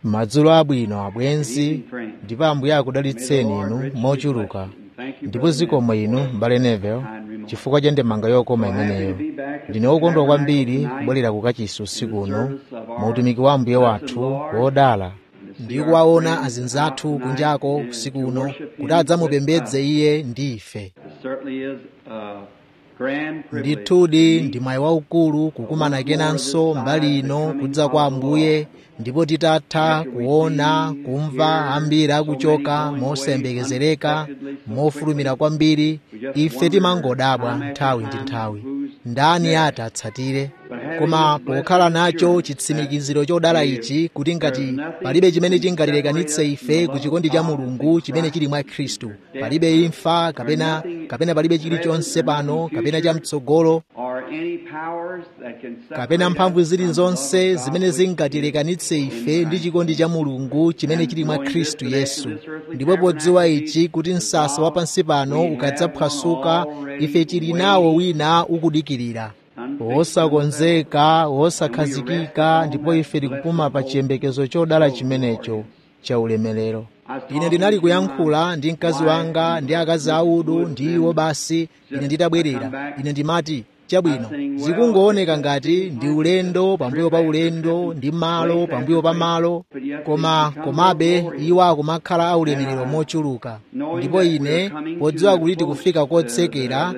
madzulo abwino abwenzi ndipo ambuye akudalitseni inu mochuluka ndipo zikomo inu m'bale Neville chifukwa cha ndemanga yokoma imeneyo ndine wokondwa kwambiri kubwerera kukachisi usiku uno mu utumiki wa ambuye wathu wodala ndi kuwaona azinzathu kunjako usiku uno kuti adzamupembedze iye ndi ife ndithudi ndi mwayi waukulu kukumana kenanso mbali ino kudza kwa ambuye ndipo titatha kuona kumva ambiri akuchoka mosayembekezereka mofulumira kwambiri ife timangodabwa nthawi ndi nthawi ndani ati atsatire koma pokhala nacho chitsimikiziro chodala ichi kuti ngati palibe chimene chingatilekanitse ife ku chikondi cha mulungu chimene chili mwa khristu palibe imfa kapena kapena palibe chilichonse pano kapena chamtsogolo kapena mphamvu zilizonse zimene zingatilekanitse ife ndi chikondi cha mulungu chimene chili mwa khristu yesu ndipo podziwa ichi kuti msasa wa pansi pano ukadzaphwasuka ife tili nawo wina ukudikirira wosakonzeka wosakhazikika ndipo ife tikupuma pa chiyembekezo chodala chimenecho cha ulemerero ine ndinali kuyankhula ndi mkazi wanga ndi akazi audu ndi iwo basi ine nditabwerera ine ndimati chabwino zikungooneka ngati ndi ulendo pambuyo pa ulendo ndi malo pambuyo pa malo koma komabe iwo akumakhala aulemerero mochuluka ndipo ine podziwa kuti tikufika kotsekera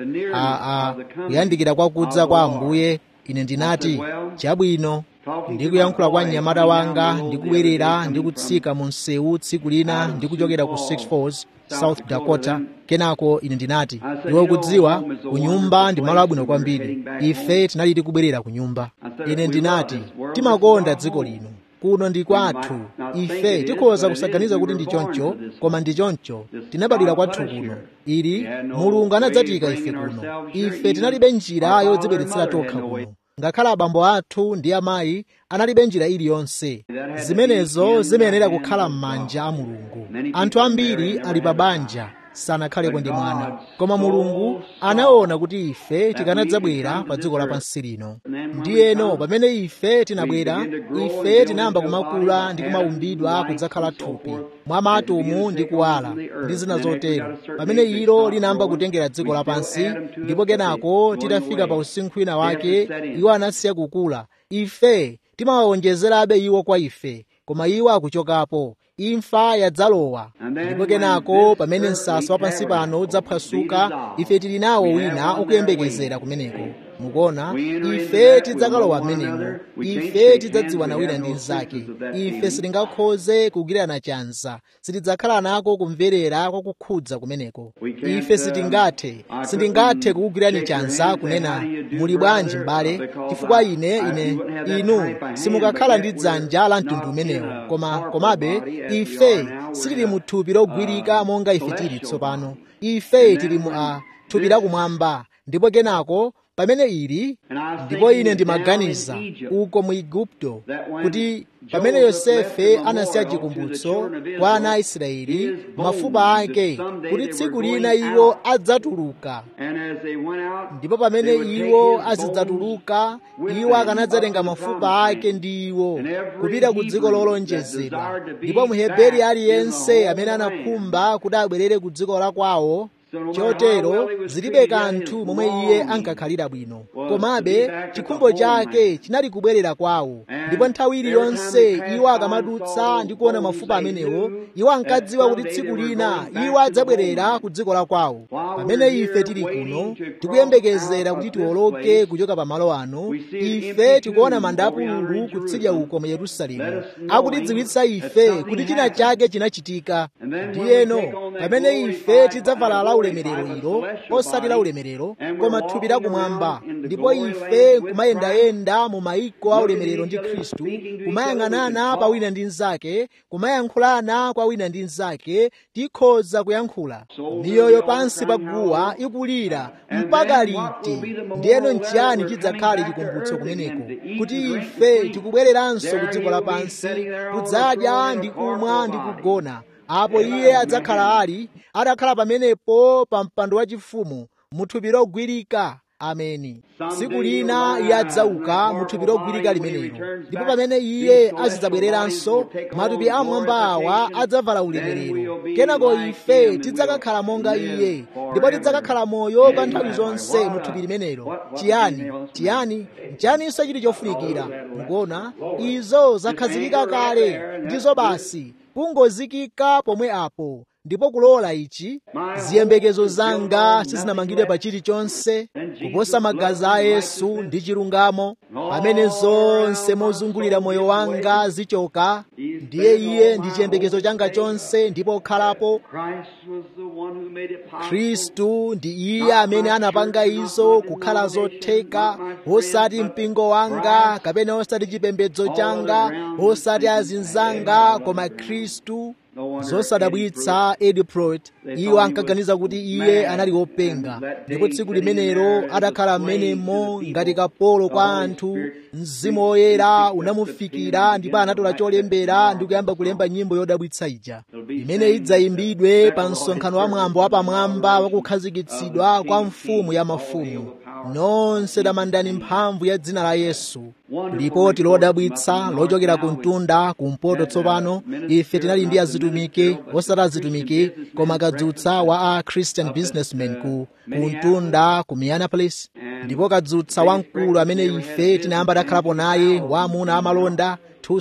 a kuyandikira kwa kudza kwa ambuye ine ndinati chabwino ndikuyankhula kwa mnyamata wanga ndikubwerera ndikutsika mu msewu tsiku lina ndikuchokera ku Six Falls south dakota kenako ine ndinati iwe kudziwa kunyumba ndi malo abwino kwambiri ife tinali tikubwerera kunyumba ine ndinati timakonda dziko lino kuno ndi kwathu ife tikhoza kusaganiza kuti ndi choncho koma ndi choncho tinabadwira kwathu kuno ili mulungu anadzatika ife kuno ife tinalibe njira yodzibweretsera tokha kuno ngakhale abambo athu ndi amayi analibe njira iliyonse zimenezo zimayenera kukhala m'manja a mulungu anthu ambiri ali pa banja sanakhalepo ndi mwana koma mulungu anaona kuti ife tikanadzabwera pa dziko lapansi lino ndiyeno pamene ife tinabwera ife tinayamba kumakula ndi kumaumbidwa kudzakhala thupi mwa maatomu ndi kuwala ndi zina zotero pamene ilo linayamba kutengera dziko lapansi ndipo kenako titafika pa usinkhu wina wake iwo anasiya kukula ife timawawonjezerabe iwo kwa ife koma iwo akuchokapo imfa yadzalowa ndipo kenako pamene msasa wa pansi pano udzaphwasuka ife tili nawo wina ukuyembekezera kumeneko mukuona ife tidzakalowa m'menemo ife tidzadziwana wina ndi mnzake ife sitingakhoze kugwirana chanza sitidzakhala nako kumverera kwa kukhudza kumeneko ife sitingathe sindingathe kukugwirani chanza kunena muli bwanji m'bale chifukwa ine ine inu simukakhala ndi dzanja la mtundu umenewo koma komabe ife sitili mu thupi logwirika monga ife tili tsopano ife tili mu a thupi lakumwamba ndipo kenako pamene ili ndipo ine ndimaganiza uko mu igupto kuti pamene yosefe anasiya chikumbutso kwa ana a israeli mafupa ake kuti tsiku lina iwo adzatuluka ndipo pamene iwo azidzatuluka iwo akanadzatenga mafupa ake ndi iwo kupita ku dziko lolonjezedwa ndipo muheberi aliyense amene anakhumba kuti abwerere ku dziko la kwawo chotero zilibe kanthu momwe iye ankakhalira bwino komabe chikhumbo chake chinali kubwerera kwawo ndipo nthawi iliyonse iwo akamadutsa ndi kuona mafupa amenewo iwo ankadziwa kuti tsiku lina iwo adzabwerera ku dziko la kwawo pamene ife tili kuno tikuyembekezera kuti tiwoloke kuchoka pa malo ano ife tikuona manda apululu kutsidya uko mu yerusalemu akutidziwitsa ife kuti china chake chinachitika ndiyeno pamene ife tidzavala la ulemerero ilo osati la ulemerero koma thupi lakumwamba ndipo ife kumayendayenda mu mayiko a ulemerero ndi khristu kumayang'anana pa wina ndi mnzake kumayankhulana kwa wina ndi mnzake tikhoza kuyankhula miyoyo pansi pa guwa ikulira mpaka liti ndiyeno nchiyani chidzakhale chikumbutso kumeneko kuti ife tikubwereranso ku dziko lapansi kudzadya ndi kumwa ndi kugona apo iye adzakhala ali adakhala pamenepo pa mpando wachifumu muthupi logwirika ameni tsiku lina iye adzauka mu thupi logwirika limenelo ndipo pamene iye azidzabwereranso matupi amwamba awa adzavala ulemerero kenako ife tidzakakhala monga iye ndipo tidzakakhala moyo kwa nthawi zonse mu thupi limenelo chiyani chiyani chiyaninso chili chofunikira mukuona izo zakhazikika kale ndizo basi kungozikika pomwe apo ndipo kulola ichi ziyembekezo zanga sizinamangidwe pa chilichonse kuposa magazi a yesu ndi chilungamo pamene zonse mozungulira moyo wanga zichoka ndiye iye ndi chiyembekezo changa chonse ndipo okhalapo khristu ndi iye amene anapanga izo kukhala zotheka osati mpingo wanga kapena osati chipembedzo changa osati azinzanga koma khristu zosadabwitsa ediploid iwo ankaganiza kuti iye anali wopenga ndipo tsiku limenelo adakhala m'menemo ngati kapolo kwa anthu mzimu woyera unamufikira ndipo anatola cholembera ndi kuyamba kulemba nyimbo yodabwitsa ija imene idzayimbidwe pa msonkhano wa mwambo wapamwamba wakukhazikitsidwa kwa mfumu ya mafumu nonse tamandani mphamvu ya dzina la yesu lipoti lodabwitsa lochokera ku mtunda kumpoto tsopano ife tinali ndi azitumiki osati azitumiki koma kadzutsa wa a christian businessman ku kumtunda ku minneapolis ndipo kadzutsa wamkulu amene ife tinayamba takhalapo naye waamuna amalonda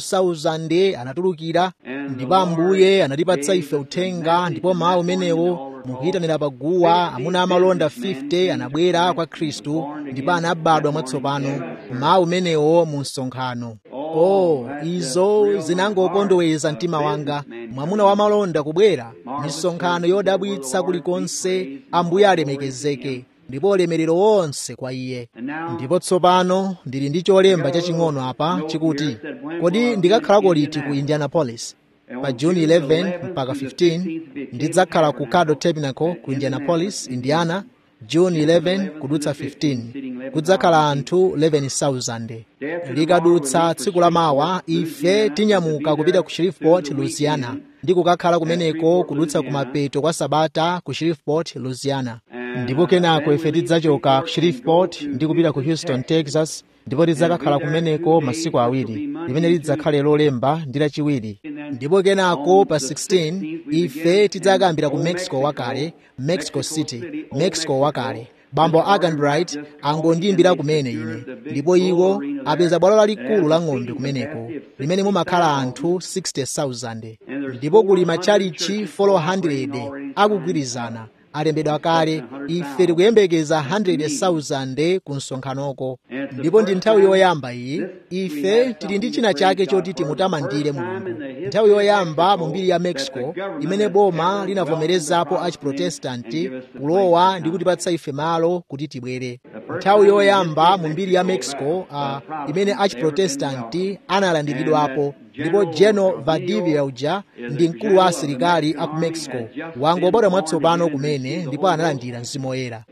2000 anatulukira ndipo ambuye anatipatsa ife uthenga ndipo mawu umenewo mukuyitanira paguwa amuna amalonda 50 anabwera kwa khristu ndipo anabadwa mwatsopano mawu umenewo mu msonkhano oh izo zinangokondoweza mtima wanga mwamuna wamalonda kubwera misonkhano yodabwitsa kulikonse ambuye alemekezeke ndipo ulemerero wonse kwa iye ndipo tsopano ndili ndi cholemba chaching'ono apa chikuti kodi ndikakhalako liti ku indianapolis pa juni 11 mpaka 15 ndidzakhala ku cado tabernacle ku indianapolis indiana juni 11 kudutsa 15 kudzakhala anthu 11,000 likadutsa tsiku la mawa ife tinyamuka kupita ku shreveport louisiana ndi kukakhala kumeneko kudutsa kumapeto kwa sabata ku shreveport louisiana ndipo kenako ife tidzachoka ku shreveport ndi kupita ku houston texas ndipo tidzakakhala kumeneko masiku awiri limene lidzakhale lolemba ndi lachiwiri ndipo kenako pa 16 ife tidzakambira ku mexico wakale mexico city mexico wakale bambo aganbright angondiyimbira kumene ine ndipo iwo apeza bwalo lalikulu la ng'ombe kumeneko limene mumakhala anthu 60,000 ndipo kuli matchalichi 400 akugwirizana alembedwa kale ife tikuyembekeza 100,000 ku msonkhanoko ndipo ndi nthawi yoyamba iyi ife tili ndi china chake choti timutamandire mulungu nthawi yoyamba mu mbiri ya mexico imene boma linavomerezapo achiprotestanti kulowa ndi kutipatsa ife malo kuti tibwere nthawi yoyamba mu mbiri ya mexico uh, imene achiprotestanti analandiridwapo ndipo general valdivia uja ndi mkulu wa asilikali aku mexico wangobadwa mwatsopano kumene ndipo analandira mzimu woyera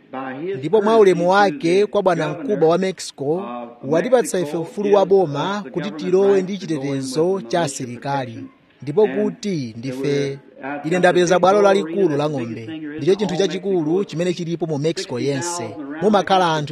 ndipo mwa ulemu wake kwa bwana mkubwa wa mexico watipatsa ife ufulu wa boma kuti tilowe ndi chitetezo cha asilikali ndipo kuti ndife ine ndapeza bwalo lalikulu la ng'ombe ndicho chinthu chachikulu chimene chilipo mu mexico yense mumakhala anthu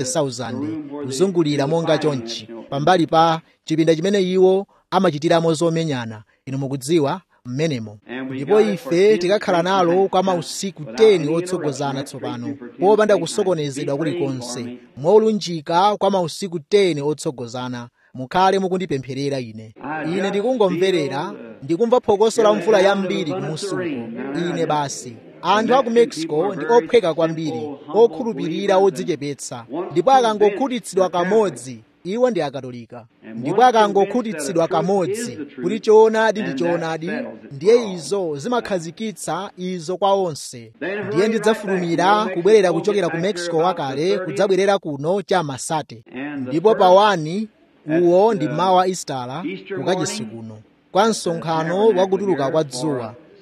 60,000 kuzungulira monga chonchi pambali pa chipinda chimene iwo amachitiramo zomenyana inu mukudziwa mmenemo ndipo ife tikakhala nalo kwa mausiku 10 otsogozana tsopano popanda kusokonezedwa kulikonse molunjika kwa mausiku 10 otsogozana mukhale mukundipempherera ine ine ndikungomverera ndikumva phokoso la mvula yambiri kumusuko ine basi anthu a ku mexico ndi ophweka kwambiri okhulupirira odzichepetsa ndipo akangokhutitsidwa kamodzi iwo ndi akatolika ndipo akangokhutitsidwa kamodzi kuti choonadi ndi choonadi ndiye izo zimakhazikitsa izo kwa onse ndiye ndidzafulumira kubwerera kuchokera ku mexico wakale kudzabwerera kuno cha masate ndipo pa 1 uwo ndi mawa istala kukachisi kuno kwa msonkhano wakutuluka kwa dzuwa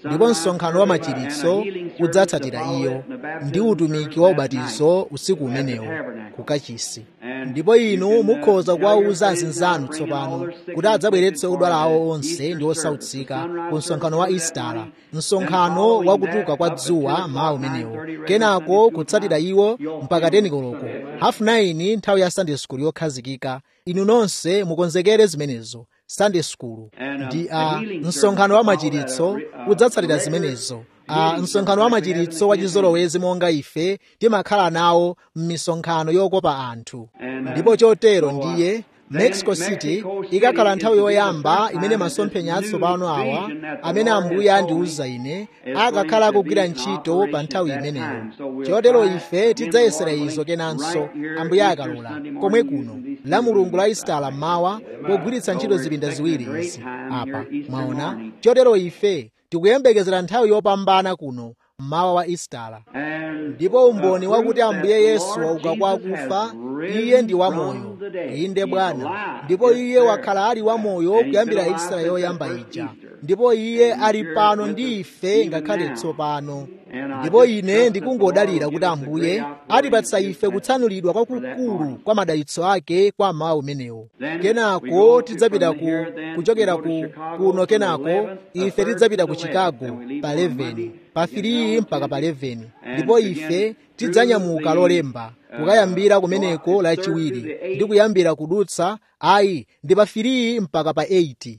ndipo msonkhano wa machiritso udzatsatira iyo ndi utumiki wa ubatizo usiku umenewo ku kachisi ndipo inu mukhoza kuwawuza azinzanu tsopano kuti adzabweretse odwala awo onse ndi osautsika ku msonkhano wa istala msonkhano wa kutuka kwa dzuwa mawa umenewo kenako kutsatira iwo mpaka teni koloko hafu 9 nthawi ya sunday school yokhazikika inu nonse mukonzekere zimenezo sunday school ndi a msonkhano wa machiritso udzatsatira zimenezo a msonkhano wa machiritso wa chizolowezi monga ife timakhala nawo m'misonkhano yokopa anthu ndipo chotero ndiye mexico city ikakhala nthawi yoyamba imene masomphenya atsopano awa amene ambuye andiwuza ine akakhala akugwira ntchito pa nthawi imeneyo chotero ife tidzayesera izo kenanso ambuye akalola komwe kuno la mulungu la istala mmawa pogwiritsa ntchito zipinda ziwiri izi apa mwaona chotero ife tikuyembekezera nthawi yopambana kuno mmawa wa istala ndipo umboni wakuti ambuye yesu wauka kwa akufa iye ndi wamoyo inde bwana ndipo iye wakhala ali wamoyo kuyambira istala yoyamba ija ndipo iye ali pano ndi ife ngakhale tsopano ndipo ine ndikungodalira kuti ambuye atipatsa ife kutsanulidwa kwakukulu kwa madalitso ake kwa mmawa umenewo kenako tidzapita ku kuchokera ku kuno kenako ife tidzapita ku chicago pa 11 pa 3 mpaka pa 11 ndipo ife tidzanyamuka lolemba kukayambira kumeneko lachiwiri ndi kuyambira kudutsa ayi ndi pa 3 mpaka pa 8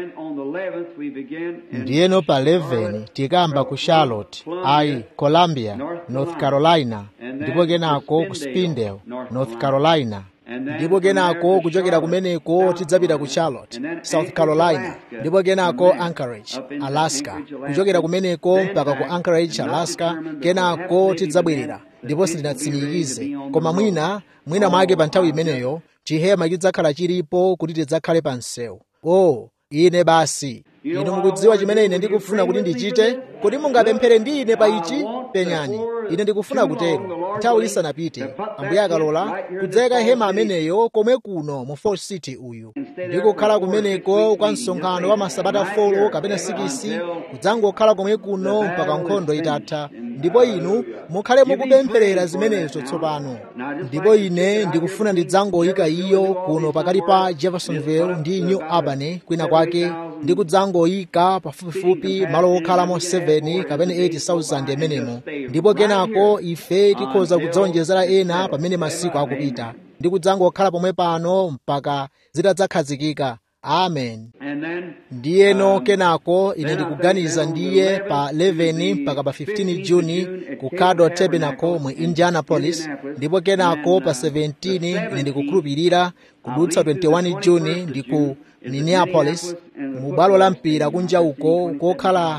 ndiyeno pa 11 tikamba ku charlotte ayi columbia north carolina ndipo kenako ku spindale north carolina ndipo kenako kuchokera kumeneko tidzapita ku charlotte south carolina ndipo kenako anchorage alaska kuchokera kumeneko mpaka ku anchorage alaska kenako tidzabwerera ndipo sitinatsimikize koma mwina mwina mwake pa nthawi imeneyo chihema chidzakhala chilipo kuti tidzakhale pa msewu o ine basi inu mukudziwa chimene ine ndikufuna kuti ndichite kuti mungapemphere ndi ine pa ichi penyani ine ndikufuna kutero nthawi isanapite ambuye akalola kudzayika hema ameneyo komwe kuno mu fort city uyu ndikukhala kumeneko kwa msonkhano wa masabata folo kapena sikisi kudzangokhala komwe kuno mpaka nkhondo itatha ndipo inu mukhale mukupempherera zimenezo tsopano ndipo ine ndikufuna ndidzangoyika iyo kuno pakati pa jeffersonville ndi new albany kwina kwake ndi kudzangoyika pafupifupi malo okhalamo 7 kapena 80,000 amenemo ndipo kenako ife tikhoza kudzawonjezera ena pamene masiku akupita ndi kudzangokhala pomwe pano mpaka zitadzakhazikika amen ndiyeno kenako ine ndikuganiza ndiye pa 11 mpaka pa 15 juni ku caddo tabernacle mu indianapolis ndipo kenako pa 17 ine ndikukhulupirira kudutsa 21 juni ndi ku minneapolis mu bwalo la mpira kunja uko kokhala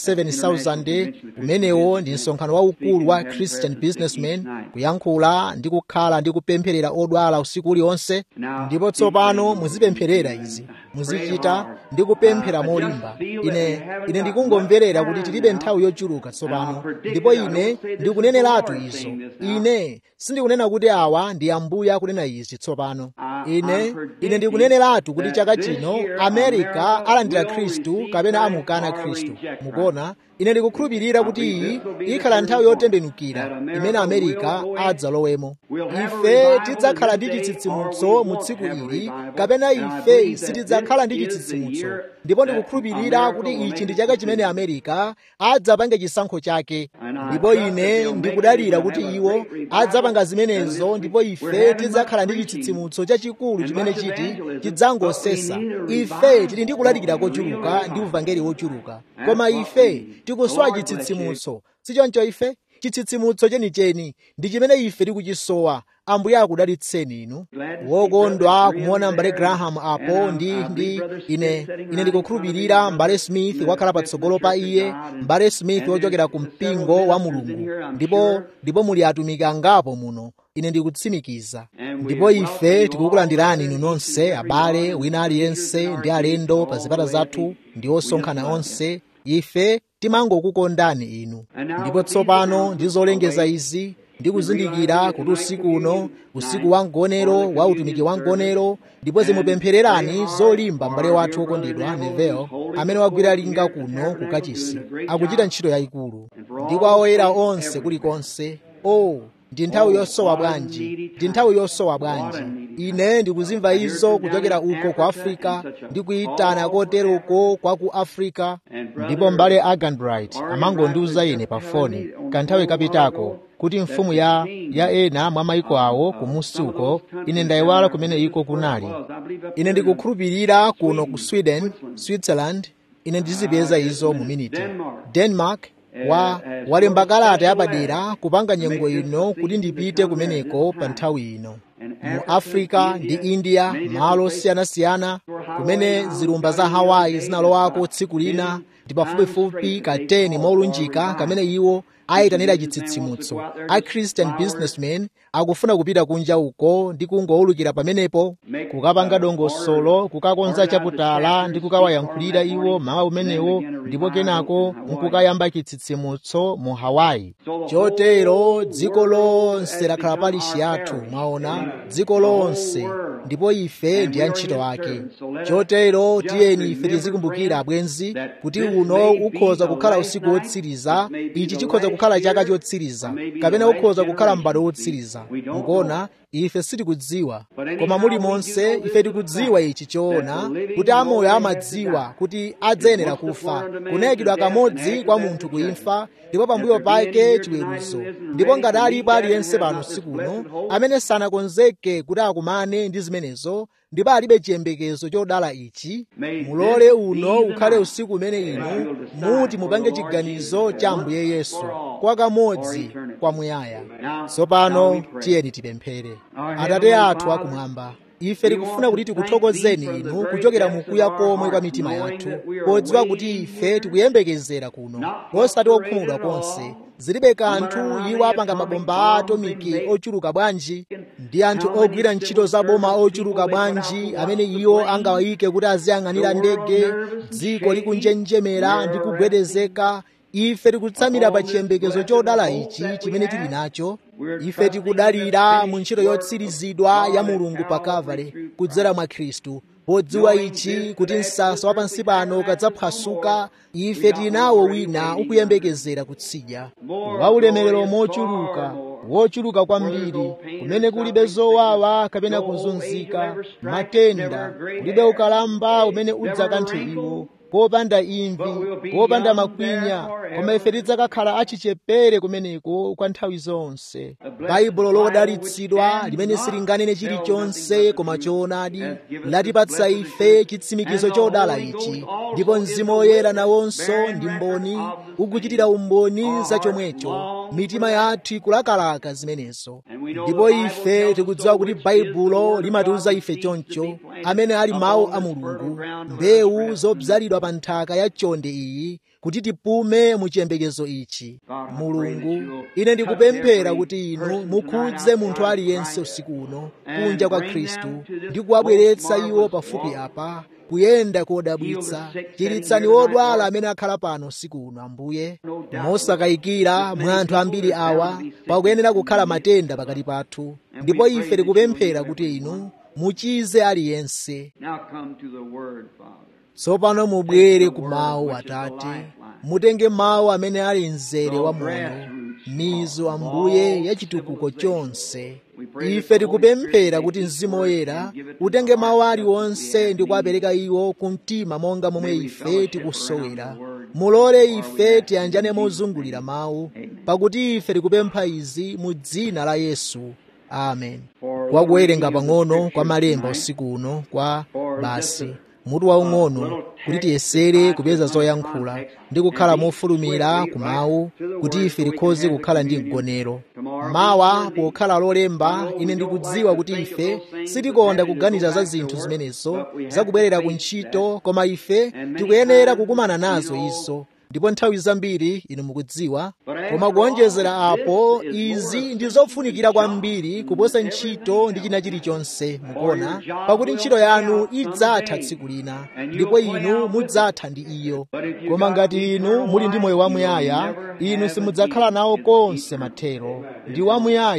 27,000 umenewo ndi msonkhano waukulu wa christian businessmen kuyankhula ndi kukhala ndi kupempherera odwala usiku uliwonse ndipo tsopano muzipempherera izi muzichita ndi kupemphera molimba ine ine ndikungomverera kuti tilibe nthawi yochuluka tsopano ndipo ine ndikuneneratu izo ine sindikunena kuti awa ndi ambuye akunena izi tsopano ine ine ndikuneneratu kuti chaka chino amerika alandira khristu kapena amukana khristu mukuona ine ndikukhulupirira kuti iyi ikhala nthawi yotembenukira imene amerika adzalowemo ife tidzakhala ndi chitsitsimutso mu tsiku ili kapena ife sitidzakhala ndi chitsitsimutso ndipo ndikukhulupirira kuti ichi ndi chaka chimene amerika adzapange chisankho chake ndipo ine ndikudalira kuti iwo adzapanga zimenezo ndipo ife tidzakhala ndi chitsitsimutso chachikulu chimene chiti chidzangosesa ife tili ndi kulalikira kochuluka ndi uvangeli wochuluka koma ife tikusowa chitsitsimutso sichoncho ife chitsitsimutso chenicheni ndi chimene ife tikuchisowa ambuye akudalitseni inu wokondwa kumuona mbale graham apo ndi ndi ine ine ndikukhulupirira mbale smith wakhala patsogolo pa iye mbale smith wochokera ku mpingo wa mulungu ndipo ndipo muli atumiki angapo muno ine ndikutsimikiza ndipo ife tikukulandirani inu nonse abale wina aliyense ndi alendo pa zipata zathu ndi osonkhana onse ife timangokukondani inu ndipo tsopano ndi zolengeza izi ndikuzindikira kuti usiku uno usiku wa mgonero wa utumiki wa mgonero ndipo zimupemphererani zolimba m'bale wathu wokondedwa nevel amene wagwira linga kuno ku kachisi akuchita ntchito yayikulu ndi kwa oyera onse kulikonse o ndi nthawi yosowa bwanji ndi nthawi yosowa bwanji ine ndikuzimva izo kuchokera uko ku afrika ndi kuyitana koteroko kwa ku afrika ndipo mbale aganbright amangondiuza ine pa foni kanthawi kapitako kuti mfumu ya ya ena mwa maiko awo kumusi uko ine ndayiwala kumene iko kunali ine ndikukhulupirira kuno ku sweden switzerland ine ndizipeza izo mu miniti denmark wa walemba kalata yapadera kupanga nyengo ino kuti ndipite kumeneko pa nthawi ino mu africa ndi india malo osiyanasiyana kumene zilumba za hawaii zinalowako tsiku lina ndi pafupifupi ka 10 molunjika kamene iwo ayitanira chitsitsimutso a christian businessmen akufuna kupita kunja uko ndi kungowulukira pamenepo kukapanga dongosolo kukakonza chaputala ndi kukawayankhulira iwo mawa umenewo ndipo kenako nkukayamba chitsitsimutso mu hawaii chotero dziko lonse lakhala palishi yathu mwaona dziko lonse ndipo ife ndi antchito ake chotero tiyeni ife tizikumbukira abwenzi kuti uno ukhoza kukhala usiku wotsiriza ichi chikhoza kukhala chaka chotsiriza kapena ukhoza kukhala m'bado wotsiriza mukuona ife sitikudziwa koma muli monse ife tikudziwa ichi choona kuti amoyo amadziwa kuti adzayenera kufa kunayikidwa kamodzi kwa munthu kuimfa ndipo pambuyo pake chiweruzo ndipo ngati alipo aliyense pano sikuno amene sanakonzeke kuti akumane ndi zimenezo ndipo alibe chiyembekezo chodala ichi mulole uno ukhale usiku umene inu muti mupange chiganizo cha ambuye yesu kwa kamodzi kwamuyaya tsopano tiyeni tipemphere atate athu akumwamba ife tikufuna kuti tikuthokozeni inu kuchokera mukuya komwe kwa mitima yathu podziwa kuti ife tikuyembekezera kuno osati okhumudwa konse zilibe kanthu iwo apanga mabomba a atomiki ochuluka bwanji ndi anthu ogwira ntchito za boma ochuluka bwanji amene iwo angawayike kuti aziyang'anira ndege dziko likunjenjemera ndi kugwedezeka ife tikutsamira pa chiyembekezo chodala ichi chimene tili nacho ife tikudalira mu ntchito yotsirizidwa ya mulungu pa kalvari kudzera mwa khristu podziwa ichi kuti msasa wa pansi pano ukadzaphwasuka ife tili nawo wina ukuyembekezera kutsidya wa ulemerero mochuluka wochuluka kwambiri kumene kulibe zowawa kapena kuzunzika matenda kulibe ukalamba umene udzakanthe iwo popanda imvi popanda makwinya koma ife tidzakakhala achichepere kumeneko kwa nthawi zonse baibulo lodalitsidwa limene silinganene chilichonse koma choonadi latipatsa ife chitsimikizo chodala ichi ndipo mzimu woyera nawonso ndi mboni ukuchitira umboni za chomwecho mitima yathu ikulakalaka zimenezo ndipo ife tikudziwa kuti baibulo limatiuza ife choncho amene ali mawu a mulungu mbewu zobzalidwa pa nthaka ya chonde iyi kuti tipume mu chiyembekezo ichi mulungu ine ndikupemphera kuti inu mukhudze munthu aliyense usiku uno kunja kwa khristu ndi kuwabweretsa iwo pafupi apa kuyenda kodabwitsa chiritsani wodwala amene akhala pano usiku uno ambuye mosakayikira mwa anthu ambiri awa pakuyenera kukhala matenda pakati pathu ndipo ife tikupemphera kuti inu muchize aliyense tsopano mubwere ku mawu atate mutenge mawu amene ali mzere wa moyo mizu ambuye ya chitukuko chonse ife tikupemphera kuti mzimu woyera utenge mawu aliwonse ndi kuwapereka iwo ku mtima monga momwe ife tikusowera mulole ife tiyanjane mozungulira mawu pakuti ife tikupempha izi mu dzina la yesu amen wakuwerenga pang'ono kwa malemba usiku uno kwa basi mutu waung'ono kuti tiyesere kupeza zoyankhula ndi kukhala mofulumira ku mawu kuti ife tikhoze kukhala ndi mgonero mawa pokhala lolemba ine ndikudziwa kuti ife sitikonda kuganiza za zinthu zimenezo zakubwerera ku ntchito koma ife tikuyenera kukumana nazo izo ndipo nthawi zambiri inu mukudziwa koma kuonjezera apo izi ndi zofunikira kwambiri kuposa ntchito ndi china chilichonse mukuona pakuti ntchito yanu idzatha tsiku lina ndipo inu mudzatha ndi iyo koma ngati inu muli ndi moyo wamuyaya inu simudzakhala nawo konse mathero ndi wamuyaya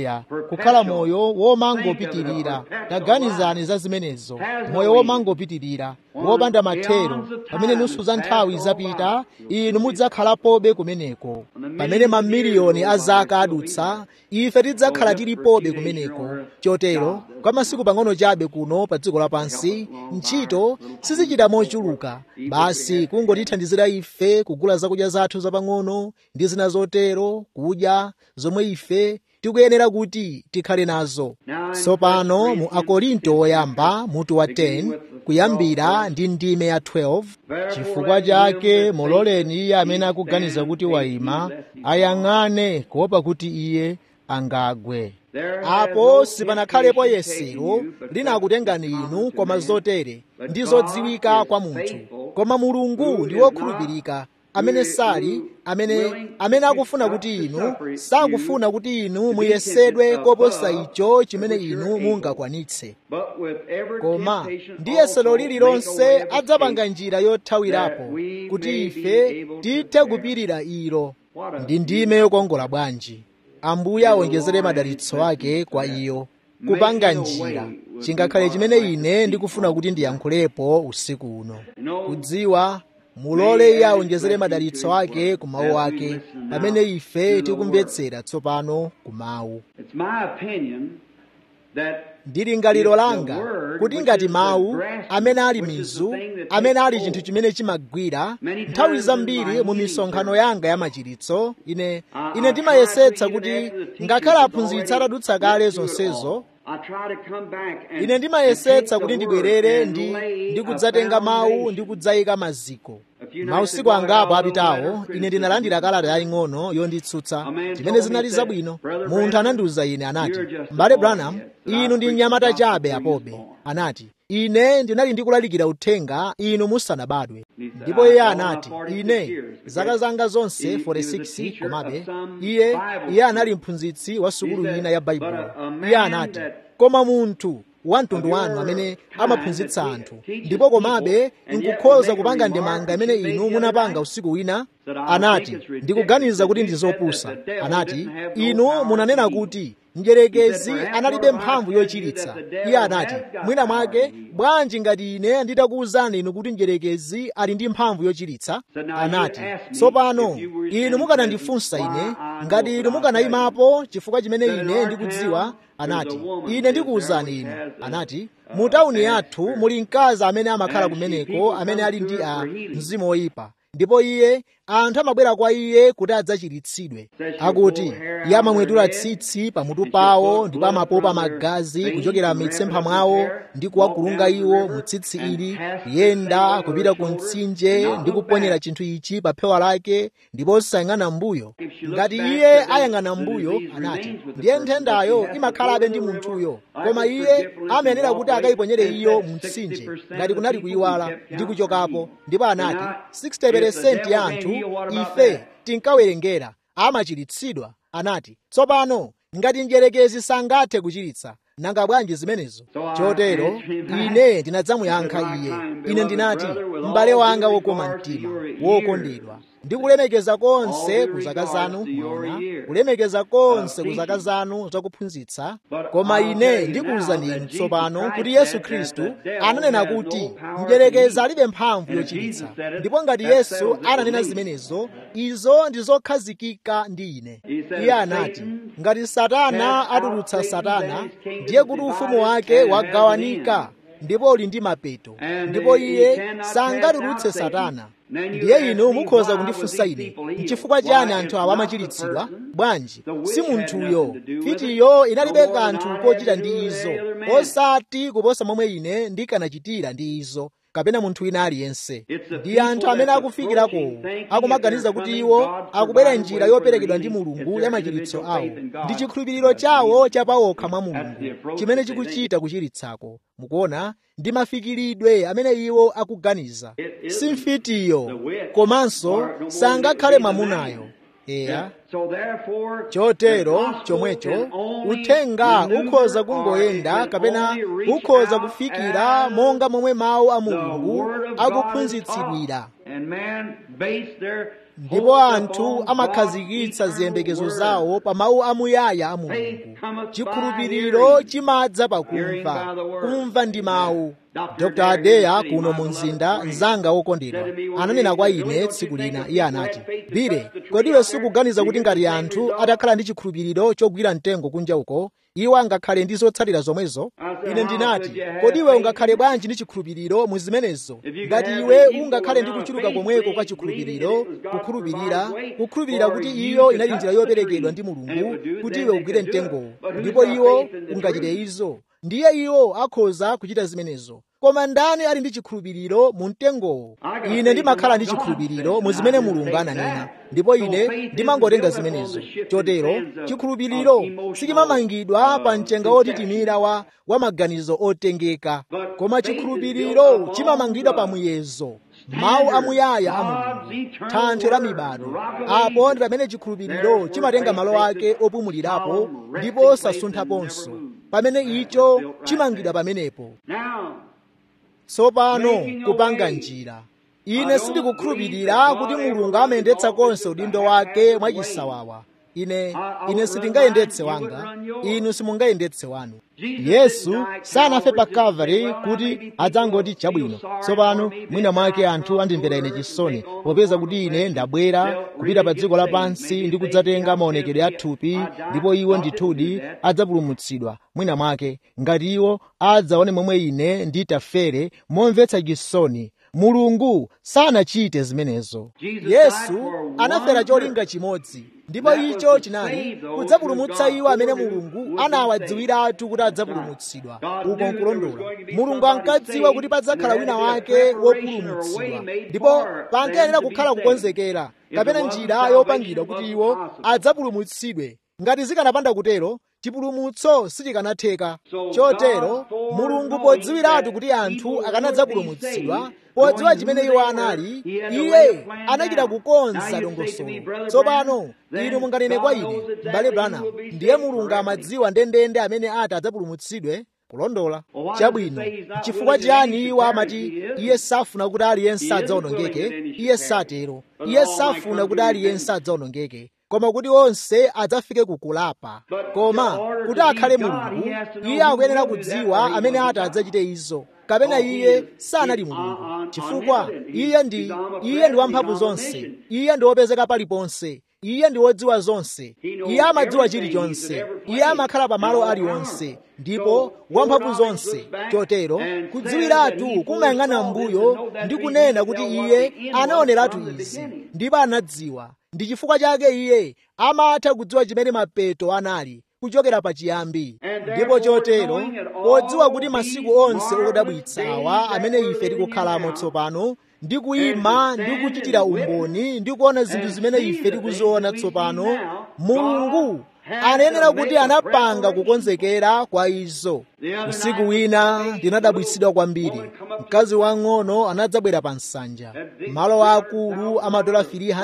kukhala moyo womangopitirira taganizani za zimenezo moyo womangopitirira wopanda mathero pamene nusu za nthawi zapita inu mudzakhalapobe kumeneko pamene mamiliyoni a zaka adutsa ife tidzakhala tilipobe kumeneko chotero kwa masiku pang'ono chabe kuno pa dziko lapansi ntchito sizichita mochuluka basi kungotithandizira ife kugula zakudya zathu zapang'ono ndi zina zotero kudya zomwe ife tikuyenera kuti tikhale nazo tsopano mu akorinto oyamba mutu wa 10 kuyambira ndi ndime ya 12 chifukwa chake muloleni iye amene akuganiza kuti wayima ayang'ane kuopa kuti iye angagwe apo sipanakhalepo yesero linakutengani inu koma zotere ndi zodziwika kwa munthu koma mulungu ndi wokhulupirika amene sali amene amene akufuna kuti inu sakufuna kuti inu muyesedwe koposa icho chimene inu mungakwanitse koma ndi yesero lililonse adzapanga njira yothawirapo kuti ife tithe kupirira ilo ndi ndime yokongola bwanji ambuye awonjezere madalitso ake kwa iyo kupanga njira chingakhale chimene ine ndikufuna kuti ndiyankhulepo usiku uno kudziwa mulole iye awonjezere madalitso ake ku mawu ake pamene ife tikumvetsera tsopano ku mawu ndi lingaliro langa kuti ngati mawu amene ali mizu amene ali chinthu chimene chimagwira nthawi zambiri mu misonkhano yanga ya machiritso ine ine ndimayesetsa kuti ngakhale aphunzitsi atadutsa kale zonsezo ine ndimayesetsa kuti ndibwerere ndi ndikudzatenga mawu ndi kudzayika maziko mausiku angapo apitawo ine ndinalandira kalata yaying'ono yonditsutsa zimene zinali zabwino munthu anandiwuza ine anati m'bale branham inu ndi mnyamata chabe apobe anati ine ndinali ndikulalikira uthenga inu musanabadwe ndipo iye anati ine zaka zanga zonse 46 komabe iye iye anali mphunzitsi wa sukulu ina ya baibulo iye anati koma munthu wa mtundu wanu amene amaphunzitsa anthu ndipo komabe nkukhoza kupanga ndemanga imene inu munapanga usiku wina anati ndikuganiza kuti ndi zopusa anati inu munanena kuti mdyerekezi analibe mphamvu yochiritsa iye anati mwina mwake bwanji ngati ine nditakuwuzani inu kuti mdyerekezi ali ndi mphamvu yochiritsa anati tsopano inu mukanandifunsa ine ngati inu mukanayimapo chifukwa chimene ine ndikudziwa anati ine ndikuwuzani inu anati mu tawuni yathu muli mkazi amene amakhala kumeneko amene ali ndi a mzimu woyipa ndipo iye anthu amabwera kwa iye kuti adzachiritsidwe akuti iye amamwetula tsitsi pamutu pawo ndipo amapopa magazi kuchokera m'mitsempha mwawo ndi kuwakulunga iwo mu tsitsi ili kuyenda kupita ku mtsinje ndi kuponyera chinthu ichi pa phewa lake ndipo osayang'ana mbuyo ngati iye ayang'ana mbuyo anati ndiye nthendayo imakhalabe ndi munthuyo koma iye amayenera kuti akayiponyere iyo mu mtsinje ngati kunali kuyiwala ndi kuchokapo ndipo anati 60% ya anthu ife tinkawerengera amachiritsidwa anati tsopano ngati mdyerekezi sangathe kuchiritsa nanga bwanji zimenezo chotero ine ndinadzamuyankha iye ine ndinati m'bale wanga wokoma mtima wokondedwa ndikulemekeza konse ku zaka zanu mwaona kulemekeza konse ku zaka zanu zakuphunzitsa koma ine ndikuwuzani inu tsopano kuti yesu khristu ananena kuti mdyerekezi alibe mphamvu yochiritsa ndipo ngati yesu ananena zimenezo izo ndi zokhazikika ndi ine iye anati ngati satana atulutsa satana ndiye kuti ufumu wake wagawanika ndipo uli ndi mapeto ndipo iye sangatulutse satana ndiye inu mukhoza kundifunsa ine nchifukwa chani anthu awa amachiritsidwa bwanji si munthuyo fitiyo inalibe kanthu kochita ndi izo osati kuposa momwe ine ndikanachitira ndi izo kapena munthu wina aliyense ndi anthu amene akufikirako akumaganiza kuti iwo akubwera njira yoperekedwa ndi mulungu ya machiritso awo ndi chikhulupiriro chawo chapawokha mwa mulungu chimene chikuchita kuchiritsako mukuona ndi mafikiridwe amene iwo akuganiza si mfitiyo komanso sangakhale mwamunayo eya chotero chomwecho uthenga ukhoza kungoyenda kapena ukhoza kufikira monga momwe mawu a mulungu akuphunzitsidwira ndipo anthu amakhazikitsa ziyembekezo zawo pa mawu amuyaya a mulungu chikhulupiriro chimadza pakumva kumva ndi mawu dr adeya kuno mu mzinda mzanga wokondedwa ananena kwa ine tsiku lina iye anati bire kodiwe sikuganiza kuti ngati anthu atakhala ndi chikhulupiriro chogwira mtengo kunja uko iwo angakhale ndi zotsatira zomwezo ine ndinati kodiwe ungakhale bwanji ndi chikhulupiriro mu zimenezo ngati iwe ungakhale ndi kuchuluka komweko kwa chikhulupiriro kukhulupirira kukhulupirira kuti iyo inali njira yoperekedwa ndi mulungu kuti iwe ugwire mtengowo ndipo iwo ungachite izo ndiye iwo akhoza kuchita zimenezo koma ndani ali ndi chikhulupiriro mu mtengowo ine ndimakhala ndi chikhulupiriro mu zimene mulungu ananena ndipo ine ndimangotenga zimenezo chotero chikhulupiriro sichimamangidwa pa mchenga wotitimira wa, wa maganizo otengeka koma chikhulupiriro chimamangidwa pa muyezo mawu amuyaya a mulungu thanthwe la mibado apo ndi pamene chikhulupiriro chimatenga malo ake opumulirapo ndipo osasunthaponso pamene icho chimangidwa pamenepo tsopano kupanga njira ine sindikukhulupirira kuti mulungu amayendetsa konse udindo wake mwachisawawa ine ine sindingayendetse wanga inu simungayendetse wanu yesu sanafe pa kalvari kuti adzangoti chabwino tsopano mwina mwake anthu andimvera ine chisoni popeza kuti ine ndabwera kupita pa dziko lapansi ndi kudzatenga maonekedwe a thupi ndipo iwo ndithudi adzapulumutsidwa mwina mwake ngati iwo adzaone momwe ine nditafere momvetsa chisoni mulungu sanachite zimenezo yesu anafera cholinga chimodzi ndipo icho chinali kudzapulumutsa iwo amene mulungu anawadziwiratu kuti adzapulumutsidwa uko nkulondola mulungu ankadziwa kuti padzakhala wina wake wopulumutsidwa ndipo pankayenera kukhala kukonzekera kapena njira yopangidwa kuti iwo adzapulumutsidwe ngati zikanapanda kutero chipulumutso sichikanatheka chotero mulungu podziwiratu kuti anthu akanadzapulumutsidwa podziwa chimene iwo anali iye anachita kukonza dongosolo tsopano inu munganene kwa ine m'bale branham ndiye mulungu amadziwa ndendende amene ati adzapulumutsidwe kulondola chabwino chifukwa chiyani iwo amati iye safuna kuti aliyense adzawonongeke iye satero iye safuna kuti aliyense adzawonongeke koma kuti onse adzafike kukulapa koma kuti akhale mulungu iye akuyenera kudziwa amene ati adzachite izo kapena iye sanali mulungu chifukwa iye ndi iye ndi wamphamvu zonse iye ndi wopezeka paliponse iye ndi wodziwa zonse iye amadziwa chilichonse iye amakhala pamalo aliwonse ndipo wamphamvu zonse chotero kudziwiratu kumayang'ana mbuyo ndi kunena kuti iye anaoneratu izi ndipo anadziwa ndi chifukwa chake iye amatha kudziwa chimene mapeto anali kuchokera pachiyambi ndipo chotero podziwa kuti masiku onse odabwitsa awa amene ife tikukhalamo tsopano ndi kuyima ndi kuchitira umboni ndi kuona zinthu zimene ife tikuziona tsopano mulungu anayenera kuti anapanga kukonzekera kwa izo usiku wina ndinadabwitsidwa kwambiri mkazi wang'ono anadzabwera pa nsanja malo akulu amadola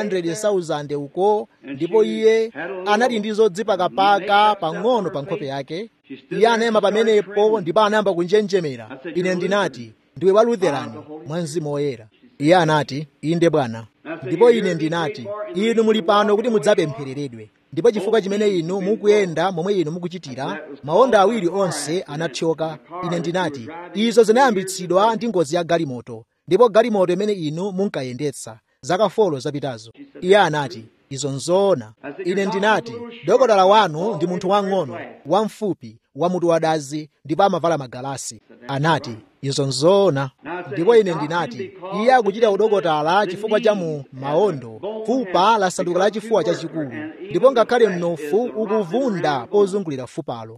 300,000 uko ndipo iye anali ndi zodzipakapaka pang'ono pa nkhope yake iye anayima pamenepo ndipo anayamba kunjenjemera ine ndinati ndiwe wa lutherani mwa mzimu woyera iye anati inde bwana ndipo ine ndinati inu muli pano kuti mudzapemphereredwe ndipo chifukwa chimene inu mukuyenda momwe inu mukuchitira maondo awiri onse anathyoka ine ndinati izo zinayambitsidwa ndi ngozi ya galimoto ndipo galimoto imene inu munkayendetsa zaka folo zapitazo iye anati izo nzoona ine ndinati dokotala wanu ndi munthu wang'ono wamfupi wamutu wadazi ndipo amavala magalasi anati izo nzoona ndipo ine ndinati iye akuchita udokotala chifukwa cha mu maondo fupa lasanduka la chifuwa chachikulu ndipo ngakhale mnofu ukuvunda pozungulira fupalo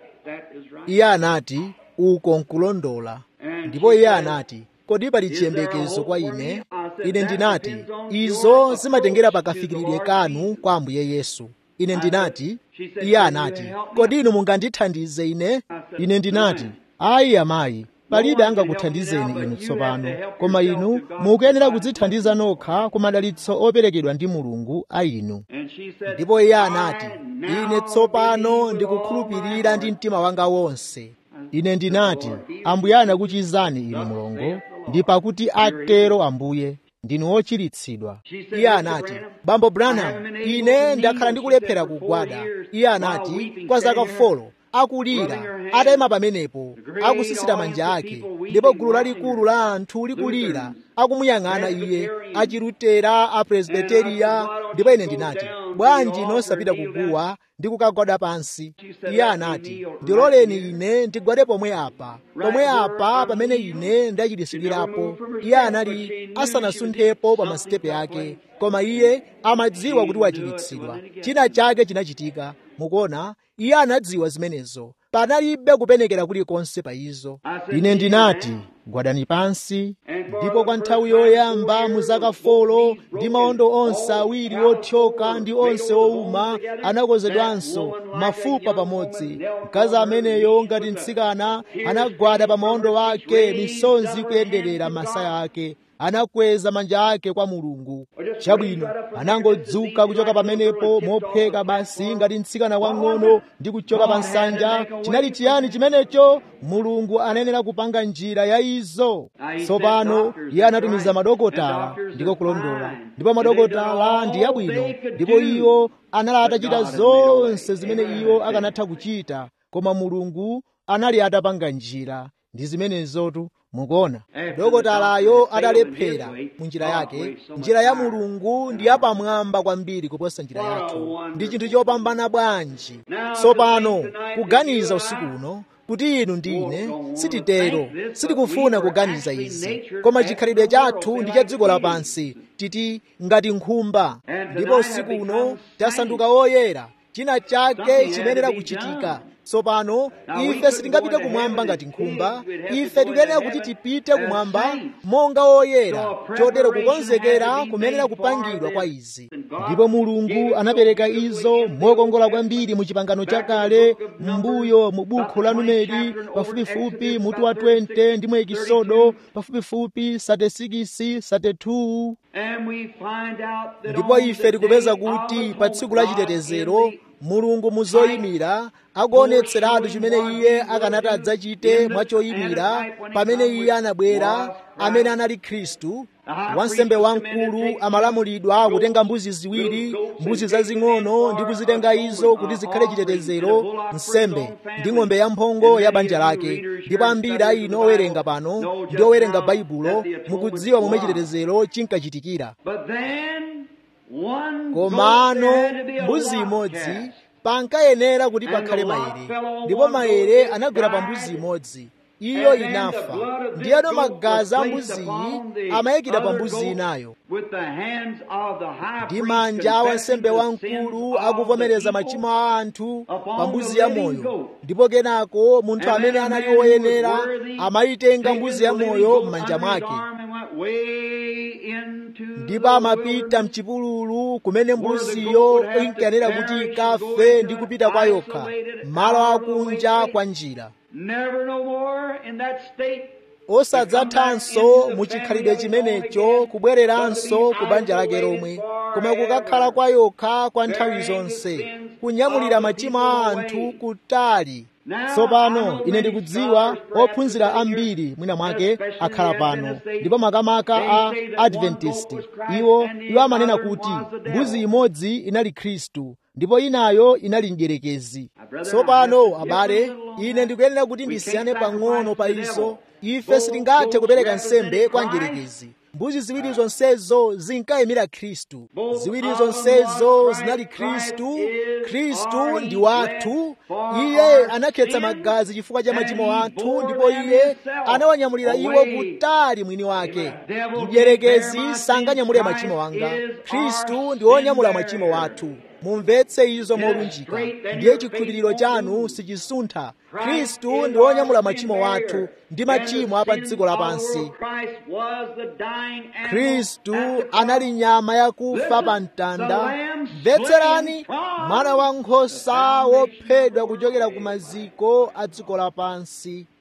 iye anati uko nkulondola ndipo iye anati kodi pali chiyembekezo kwa ine ine ndinati izo zimatengera pakafikiridwe kanu kwa ambuye yesu ine ndinati iye anati kodi inu mungandithandize ine ine ndinati ayi amayi palibe angakuthandizeni inu tsopano koma inu mukuyenera kudzithandiza nokha ku madalitso operekedwa ndi mulungu a inu ndipo iye anati ine tsopano ndikukhulupirira ndi mtima wanga wonse ine ndinati ambuye anakuchizani inu mlongo ndi pakuti atero ambuye ndinu ochiritsidwa iye anati bambo branham ine ndakhala ndikulephera kugwada iye anati kwa zaka folo akulira atayima pamenepo akusisita manja ake ndipo gulu lalikulu la anthu likulira akumuyang'ana iye achilutera apresbiteriya ndipo ine ndinati bwanji nosapita kuguwa ndi kukagwada pansi iye anati ndiloleni ine ndigwade pomwe apa pomwe apa pamene ine ndachiritsidwirapo iye anali asanasunthepo pa masitepe ake koma iye amadziwa kuti wachiritsidwa china chake chinachitika mukuona iye anadziwa zimenezo panalibe kupenekera kulikonse pa izo ine ndinati gwadani pansi ndipo kwa nthawi yoyamba mu zaka folo ndi maondo onse awiri othyoka ndi onse owuma anakozedwanso mafupa pamodzi mkazi ameneyo ngati mtsikana anagwada pa maondo ake misonzi kuyenderera masaya ake anakweza manja ake kwa mulungu chabwino anangodzuka kuchoka pamenepo mopheka basi ngati mtsikana wang'ono ndi kuchoka pa nsanja chinali chiyani chimenecho mulungu anayenera kupanga njira ya izo tsopano iye anatumiza madokotala ndiko kulondola ndipo madokotala ndi yabwino ndipo iwo anali atachita zonse zimene iwo akanatha kuchita koma mulungu anali atapanga njira ndi zimenezotu mukuona dokotalayo adalephera mu njira yake njira ya mulungu ndi yapamwamba kwambiri kuposa njira yathu ndi chinthu chopambana bwanji tsopano kuganiza usiku uno kuti inu ndi ine sititero sitikufuna kuganiza izi koma chikhalidwe chathu ndi cha dziko lapansi titi ngati nkhumba ndipo usiku uno tasanduka woyera china chake chimenera kuchitika tsopano ife sitingapite kumwamba ngati nkhumba ife tikuyenera kuti tipite kumwamba monga woyera chotero kukonzekera kumenera kupangidwa kwa izi ndipo mulungu anapereka izo mokongola kwambiri mu chipangano chakale m'mbuyo mu bukhu la numeri pafupifupi mutu wa 20 ndi mu ekisodo pafupifupi 36 32 ndipo ife tikupeza kuti pa tsiku la chitetezero mulungu muzoyimira akuonetseratu chimene iye akanati adzachite mwachoyimira pamene iye anabwera amene anali khristu wansembe wamkulu amalamulidwa kutenga mbuzi ziwiri mbuzi zazing'ono ndi kuzitenga izo kuti zikhale chitetezero nsembe ndi ng'ombe yamphongo ya banja lake ndipo ambiri a inu owerenga pano ndi owerenga baibulo mukudziwa momwe chitetezero chinkachitikira komano mbuzi imodzi pankayenera kuti pakhale maere ndipo maere anagwera pa mbuzi imodzi iyo inafa ndiyeno magazi a mbuziyi amayikidwa pa mbuzi inayo ndi manja a wansembe wamkulu akuvomereza machimo a anthu pa mbuzi yamoyo ndipo kenako munthu amene anali woyenera amayitenga mbuzi yamoyo m'manja mwake ndipo amapita mchipululu kumene mbuziyo inkayenera kuti ikafe ndi kupita kwa yokha malo akunja kwa njira osadzathanso mu chikhalidwe chimenecho kubwereranso ku banja lake lomwe koma kukakhala kwa yokha kwa nthawi zonse kunyamulira machimo a anthu kutali tsopano ine ndikudziwa ophunzira ambiri mwina mwake akhala pano ndipo makamaka a adventist iwo iwo amanena kuti mbuzi imodzi inali khristu ndipo inayo inali mdierekezi tsopano abale ine ndikuyenera kuti ndisiyane pang'ono pa izo ife sitingathe kupereka nsembe kwa mdierekezi mbuzi ziwiri zonsezo zinkayimira khristu ziwiri zonsezo zinali khristu khristu ndi wathu iye anakhetsa magazi chifukwa cha machimo athu ndipo iye anawanyamulira iwo kutali mwini wake mdierekezi sanganyamule machimo anga khristu ndi wonyamula machimo wathu mumvetse izo molunjika ndiye chikhulupiriro chanu sichisuntha khristu ndi wonyamula machimo wathu ndi machimo a pa dziko lapansi khristu anali nyama yakufa pa mtanda mvetserani mwana wa nkhosa wophedwa kuchokera ku maziko a dziko lapansi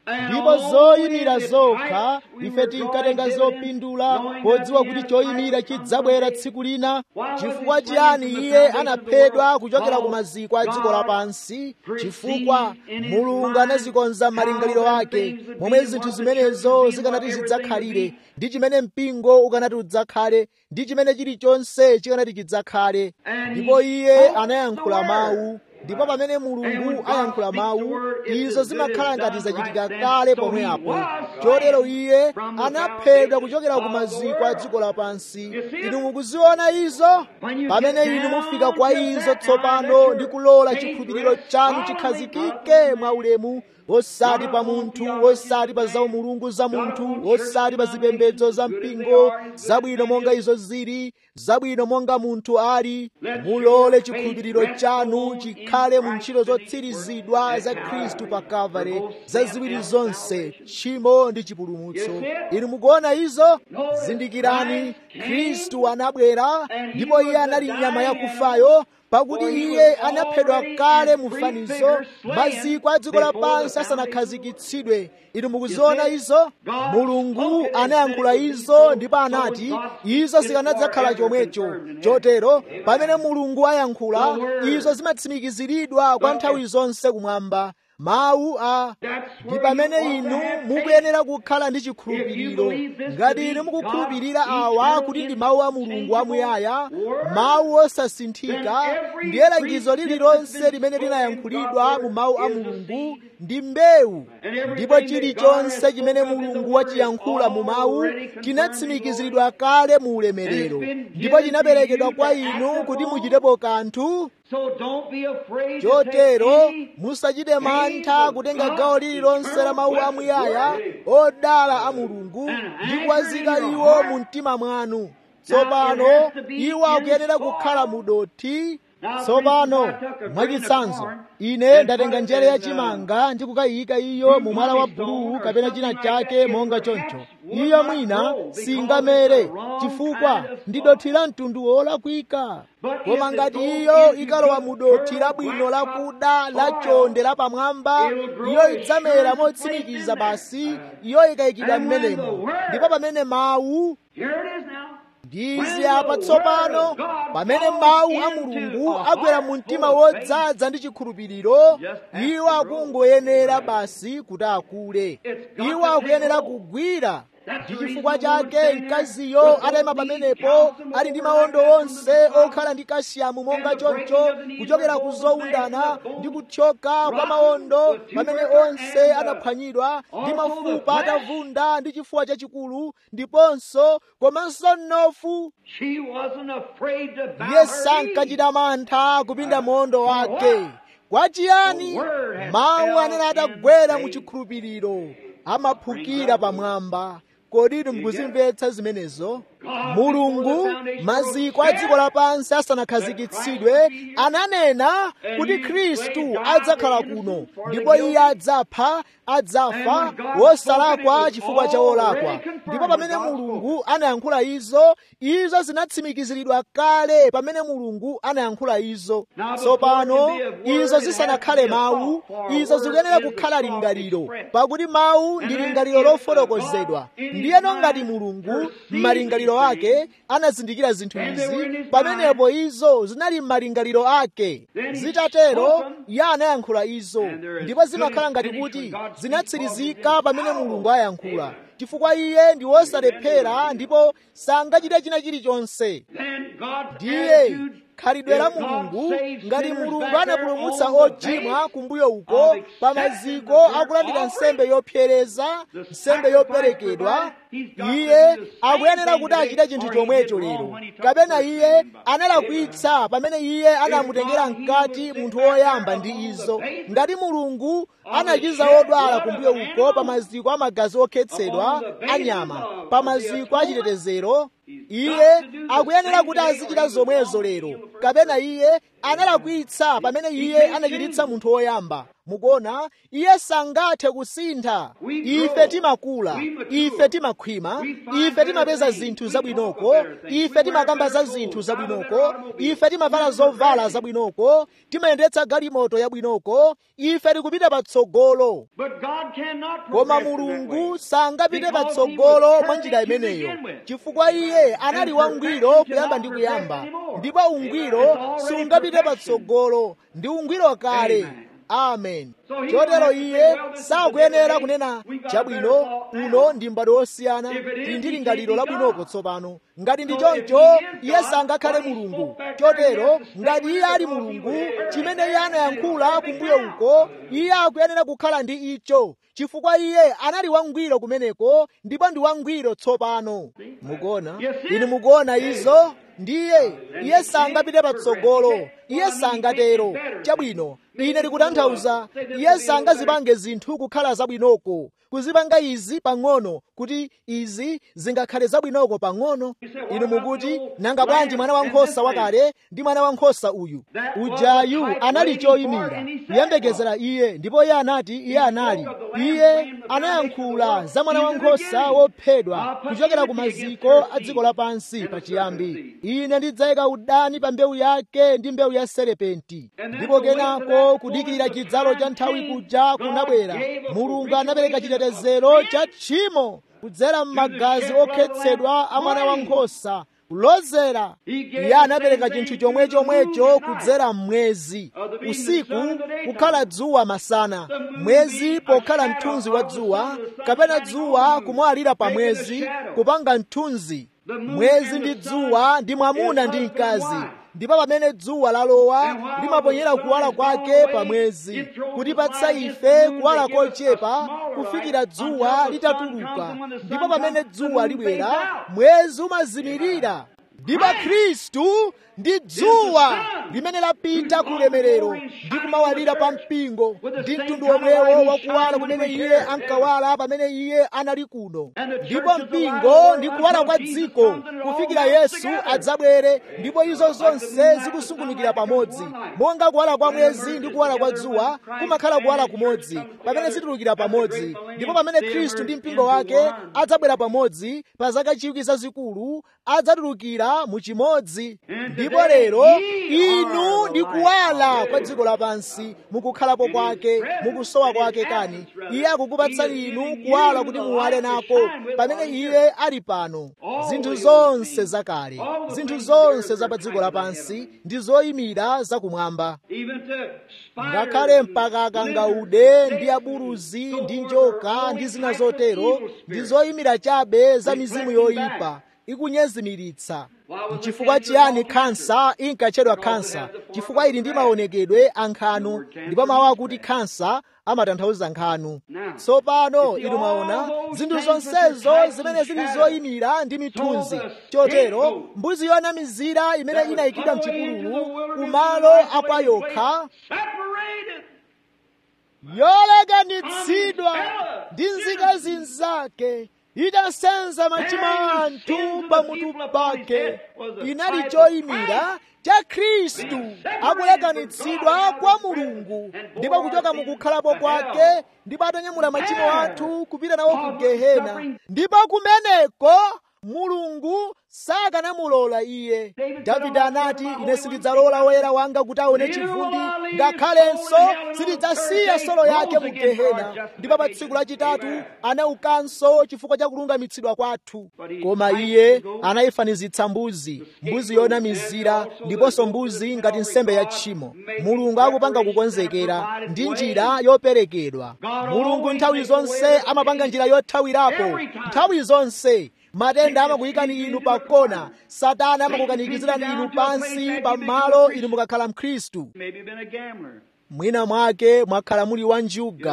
ndipo zoyimira zokha ife tinkatenga zopindula podziwa kuti choyimira chidzabwera tsiku lina chifukwa chiyani iye anaphedwa kuchokera ku maziko a dziko lapansi chifukwa mulungu anazikonza malingaliro ake momwe zinthu zimenezo zikanati zidzakhalire ndi chimene mpingo ukanati udzakhale ndi chimene chilichonse chikanati chidzakhale ndipo iye anayankhula mawu ndipo pamene mulungu ayankhula mawu izo zimakhala ngati zachitika kale pomwe apo chotero iye anaphedwa kuchokera ku maziko a dziko lapansi inu mukuziona izo pamene inu mufika kwa izo tsopano ndi kulola chikhulupiriro chanu chikhazikike mwaulemu osati pa munthu osati pa zaumulungu za munthu osati pa zipembedzo za mpingo zabwino monga izo zili zabwino monga munthu ali mulole chikhulupiriro chanu chikhale mu ntchito zotsirizidwa za khristu pa kalvari zaziwiri zonse tchimo ndi chipulumutso inu mukuona izo zindikirani khristu anabwera ndipo iye anali nyama yakufayo pakuti iye anaphedwa kale mu fanizo maziko a dziko lapansi asanakhazikitsidwe inu mukuziona izo mulungu anayankhula izo ndipo anati izo zikanadzakhala chomwecho chotero pamene mulungu ayankhula izo zimatsimikiziridwa kwa nthawi zonse kumwamba mawu a ndi pamene inu mukuyenera kukhala ndi chikhulupiriro ngati inu mukukhulupirira awa kuti ndi mawu a mulungu amuyaya mawu osasinthika ndiye langizo lililonse limene linayankhulidwa mu mawu a mulungu ndi mbewu ndipo chilichonse chimene mulungu wachiyankhula mu mawu chinatsimikiziridwa kale mu ulemerero ndipo chinaperekedwa kwa inu kuti muchitepo kanthu chotero musachite mantha kutenga gawo lililonse la mawu amuyaya odala a mulungu ndi kuwazika iwo mu mtima mwanu tsopano iwo akuyenera kukhala mu dothi tsopano mwachitsanzo ine ndatenga njere ya chimanga ndi kukayika iyo mu mwala wa buluwu kapena china chake monga choncho iyo mwina singamere chifukwa ndi dothi la mtundu wolakwika koma ngati iyo ikalowa mu dothi labwino lakuda lachonde lapamwamba iyo idzamera motsimikiza basi iyo ikayikidwa m'menemo ndipo pamene mawu ndizi apa tsopano pamene mawu a mulungu agwera mu mtima wodzaza ndi chikhulupiriro iwo akungoyenera basi kuti akule iwo akuyenera kugwira ndi chifukwa chake mkaziyo atayima pamenepo ali ndi mawondo onse okhala ndi kashiyamu monga choncho kuchokera ku zowundana ndi kuthyoka kwa mawondo pamene onse anaphwanyidwa ndi mafupa atavunda ndi chifuwa chachikulu ndiponso komanso mnofu iye sankachita mantha kupinda mawondo wake kwa chiyani mawu anene atagwera mu chikhulupiriro amaphukira pamwamba kodi inu mukuzimvetsa zimenezo mulungu maziko a dziko lapansi asanakhazikitsidwe ananena kuti khristu adzakhala kuno ndipo iye adzapha adzafa wosalakwa chifukwa cha wolakwa ndipo pamene mulungu anayankhula izo izo zinatsimikiziridwa kale pamene mulungu anayankhula izo tsopano izo zisanakhale mawu izo zikuyenera kukhala lingaliro pakuti mawu ndi lingaliro lofotokozedwa ndiyeno ngati mulungu m'malingaliro ake anazindikira zinthu izi pamenepo izo zinali m'malingaliro ake zitatero iye anayankhula izo ndipo zimakhala ngati kuti zinatsirizika pamene mulungu ayankhula chifukwa iye ndi wosalephera ndipo sangachite china chilichonse ndiye khalidwe la mulungu ngati mulungu anapulumutsa ochimwa kumbuyo uko pa maziko akulandira nsembe yopsereza nsembe yoperekedwa iye akuyenera kuti achite chinthu chomwecho lero kapena iye analakwitsa pamene iye anamutengera mkati munthu woyamba ndi izo ngati mulungu anachiza odwala kumbuyo uko pa maziko amagazi okhetsedwa anyama pa maziko achitetezero iye akuyenera kuti azichita zomwezo lero kapena iye analakwitsa pamene iye anachiritsa munthu woyamba mukuona iye sangathe kusintha ife timakula ife timakhwima ife timapeza zinthu zabwinoko ife timakamba za zinthu zabwinoko ife timavala zovala zabwinoko timayendetsa galimoto yabwinoko ife tikupita patsogolo koma mulungu sangapite patsogolo mwa njira imeneyo chifukwa iye anali wangwiro kuyamba ndi kuyamba ndipo ungwiro sungapite patsogolo ndi ungwiro kale amen chotero iye sakuyenera kunena chabwino uno ndi m'bado wosiyana tili ndi lingaliro labwinoko tsopano ngati ndi choncho iye sangakhale mulungu chotero ngati iye ali mulungu chimene iye anayankhula kumbuyo uko iye akuyenera kukhala ndi icho chifukwa iye anali wangwiro kumeneko ndipo ndi wangwiro tsopano mukuona inu mukuona izo ndiye iye sangapite patsogolo iye sangatero chabwino ine ndikutanthauza iye sangazipange zinthu kukhala zabwinoko kuzipanga izi pang'ono kuti izi zingakhale zabwinoko pang'ono inu mukuti nanga bwanji mwana wankhosa wakale ndi mwana wankhosa uyu ujayu anali choyimira kuyembekezera iye ndipo iye anati iye anali iye anayankhula za mwana wankhosa wophedwa kuchokera ku maziko a dziko lapansi pachiyambi ine ndidzayika udani pa mbewu yake ndi mbewu ya serepenti ndipo kenako kudikirira chidzalo cha nthawi kuja kunabwera mulungu anapereka chitetezero cha tchimo kudzera m'magazi okhetsedwa a mwana wankhosa kulozera iye anapereka chinthu chomwe chomwecho kudzera mmwezi usiku kukhala dzuwa masana mwezi pokhala mthunzi wa dzuwa kapena dzuwa kumwalira pa mwezi kupanga mthunzi mwezi ndi dzuwa ndi mwamuna ndi mkazi ndipo pamene dzuwa lalowa limaponyera kuwala kwake pa mwezi kutipatsa ife kuwala kochepa kufikira dzuwa litatuluka ndipo pamene dzuwa libwera mwezi umazimirira ndipo khristu ndi dzuwa limene lapita ku ulemerero ndi kumawalira pa mpingo ndi mtundu omwewo wakuwala kumene iye ankawala pamene iye anali kuno ndipo mpingo ndi kuwala kwa dziko kufikira yesu adzabwere ndipo izo zonse zikusungunukira pamodzi monga kuwala kwa mwezi ndi kuwala kwa dzuwa kumakhala kuwala kumodzi pamene zitulukira pamodzi ndipo pamene khristu ndi mpingo wake adzabwera pamodzi pa zaka chiwiki zazikulu adzatulukira mu chimodzi ndipo lero inu ndi kuwala kwa dziko lapansi mukukhalapo kwake mukusowa kwake kani iye akukupatsani inu kuwala kuti muwale nako pamene iye ali pano zinthu zonse zakale zinthu zonse za pa dziko lapansi ndi zoyimira zakumwamba ngakhale mpaka akangaude ndi aburuzi ndi njoka ndi zina zotero ndi zoyimira chabe za mizimu yoyipa ikunyezimiritsa nchifukwa chiyani khansa inkatchedwa khansa chifukwa ili ndi maonekedwe a nkhanu ndipo mawu akuti khansa amatanthauza nkhanu tsopano inu mwaona zinthu zonsezo zimene zili zoyimira ndi mithunzi chotero mbuzi yonamizira imene inayikidwa mchipululu kumalo akwa yokha yolekanitsidwa ndi nzika zinzake itasenza machimo a anthu pamutu pake inali choyimira cha khristu akulekanitsidwa kwa mulungu ndipo kuchoka mukukhalapo kwake ndipo atanyamula machimo athu kupita nawo ku gehena ndipo kumeneko mulungu sakanamulola iye davide anati ine sindidzalola woyera wanga kuti aone chivundi ngakhalenso sindidzasiya solo yake mu gehena ndipo pa tsiku lachitatu anaukanso chifukwa cha kulungamitsidwa kwathu koma iye anayifanizitsa mbuzi mbuzi yonamizira ndiponso mbuzi ngati nsembe ya tchimo mulungu akupanga kukonzekera ndi njira yoperekedwa mulungu nthawi zonse amapanga njira yothawirapo nthawi zonse matenda amakuyikani inu pakona satana amakukanikizirani inu pansi pamalo inu mukakhala mkhristu mwina mwake mwakhala muli wanjuga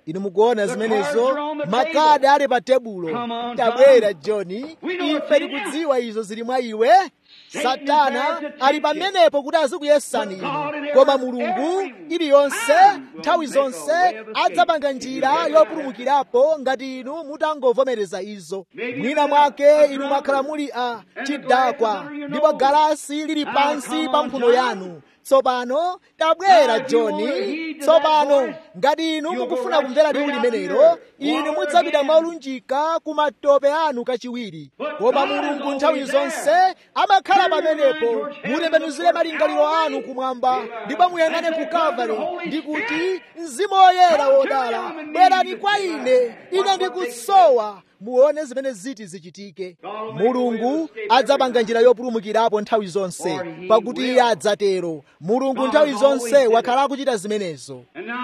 inu mukuona zimenezo makadi ali pa tebulo tabwera johni ife tikudziwa izo zili mwa iwe satana ali pamenepo kuti azikuyesani inu koma mulungu iliyonse nthawi zonse adzapanga njira yopulumukirapo ngati inu mutangovomereza izo mwina mwake inu mwakhala muli a chidakwa ndipo galasi lili pansi pa mphuno yanu tsopano tabwera johni tsopano ngati inu mukufuna kumvera liwu limenelo inu mudzapita molunjika ku matope anu kachiwiri koma mulungu nthawi zonse amakhala pamenepo mutembenuzire malingaliro anu kumwamba ndipo muyang'ane ku kalvari ndi kuti mzimu woyera wodala bwerani kwa ine ine ndikusowa muone zimene ziti zichitike mulungu adzapanga njira yopulumukirapo nthawi zonse pakuti iye adzatero mulungu nthawi zonse wakhala akuchita zimenezo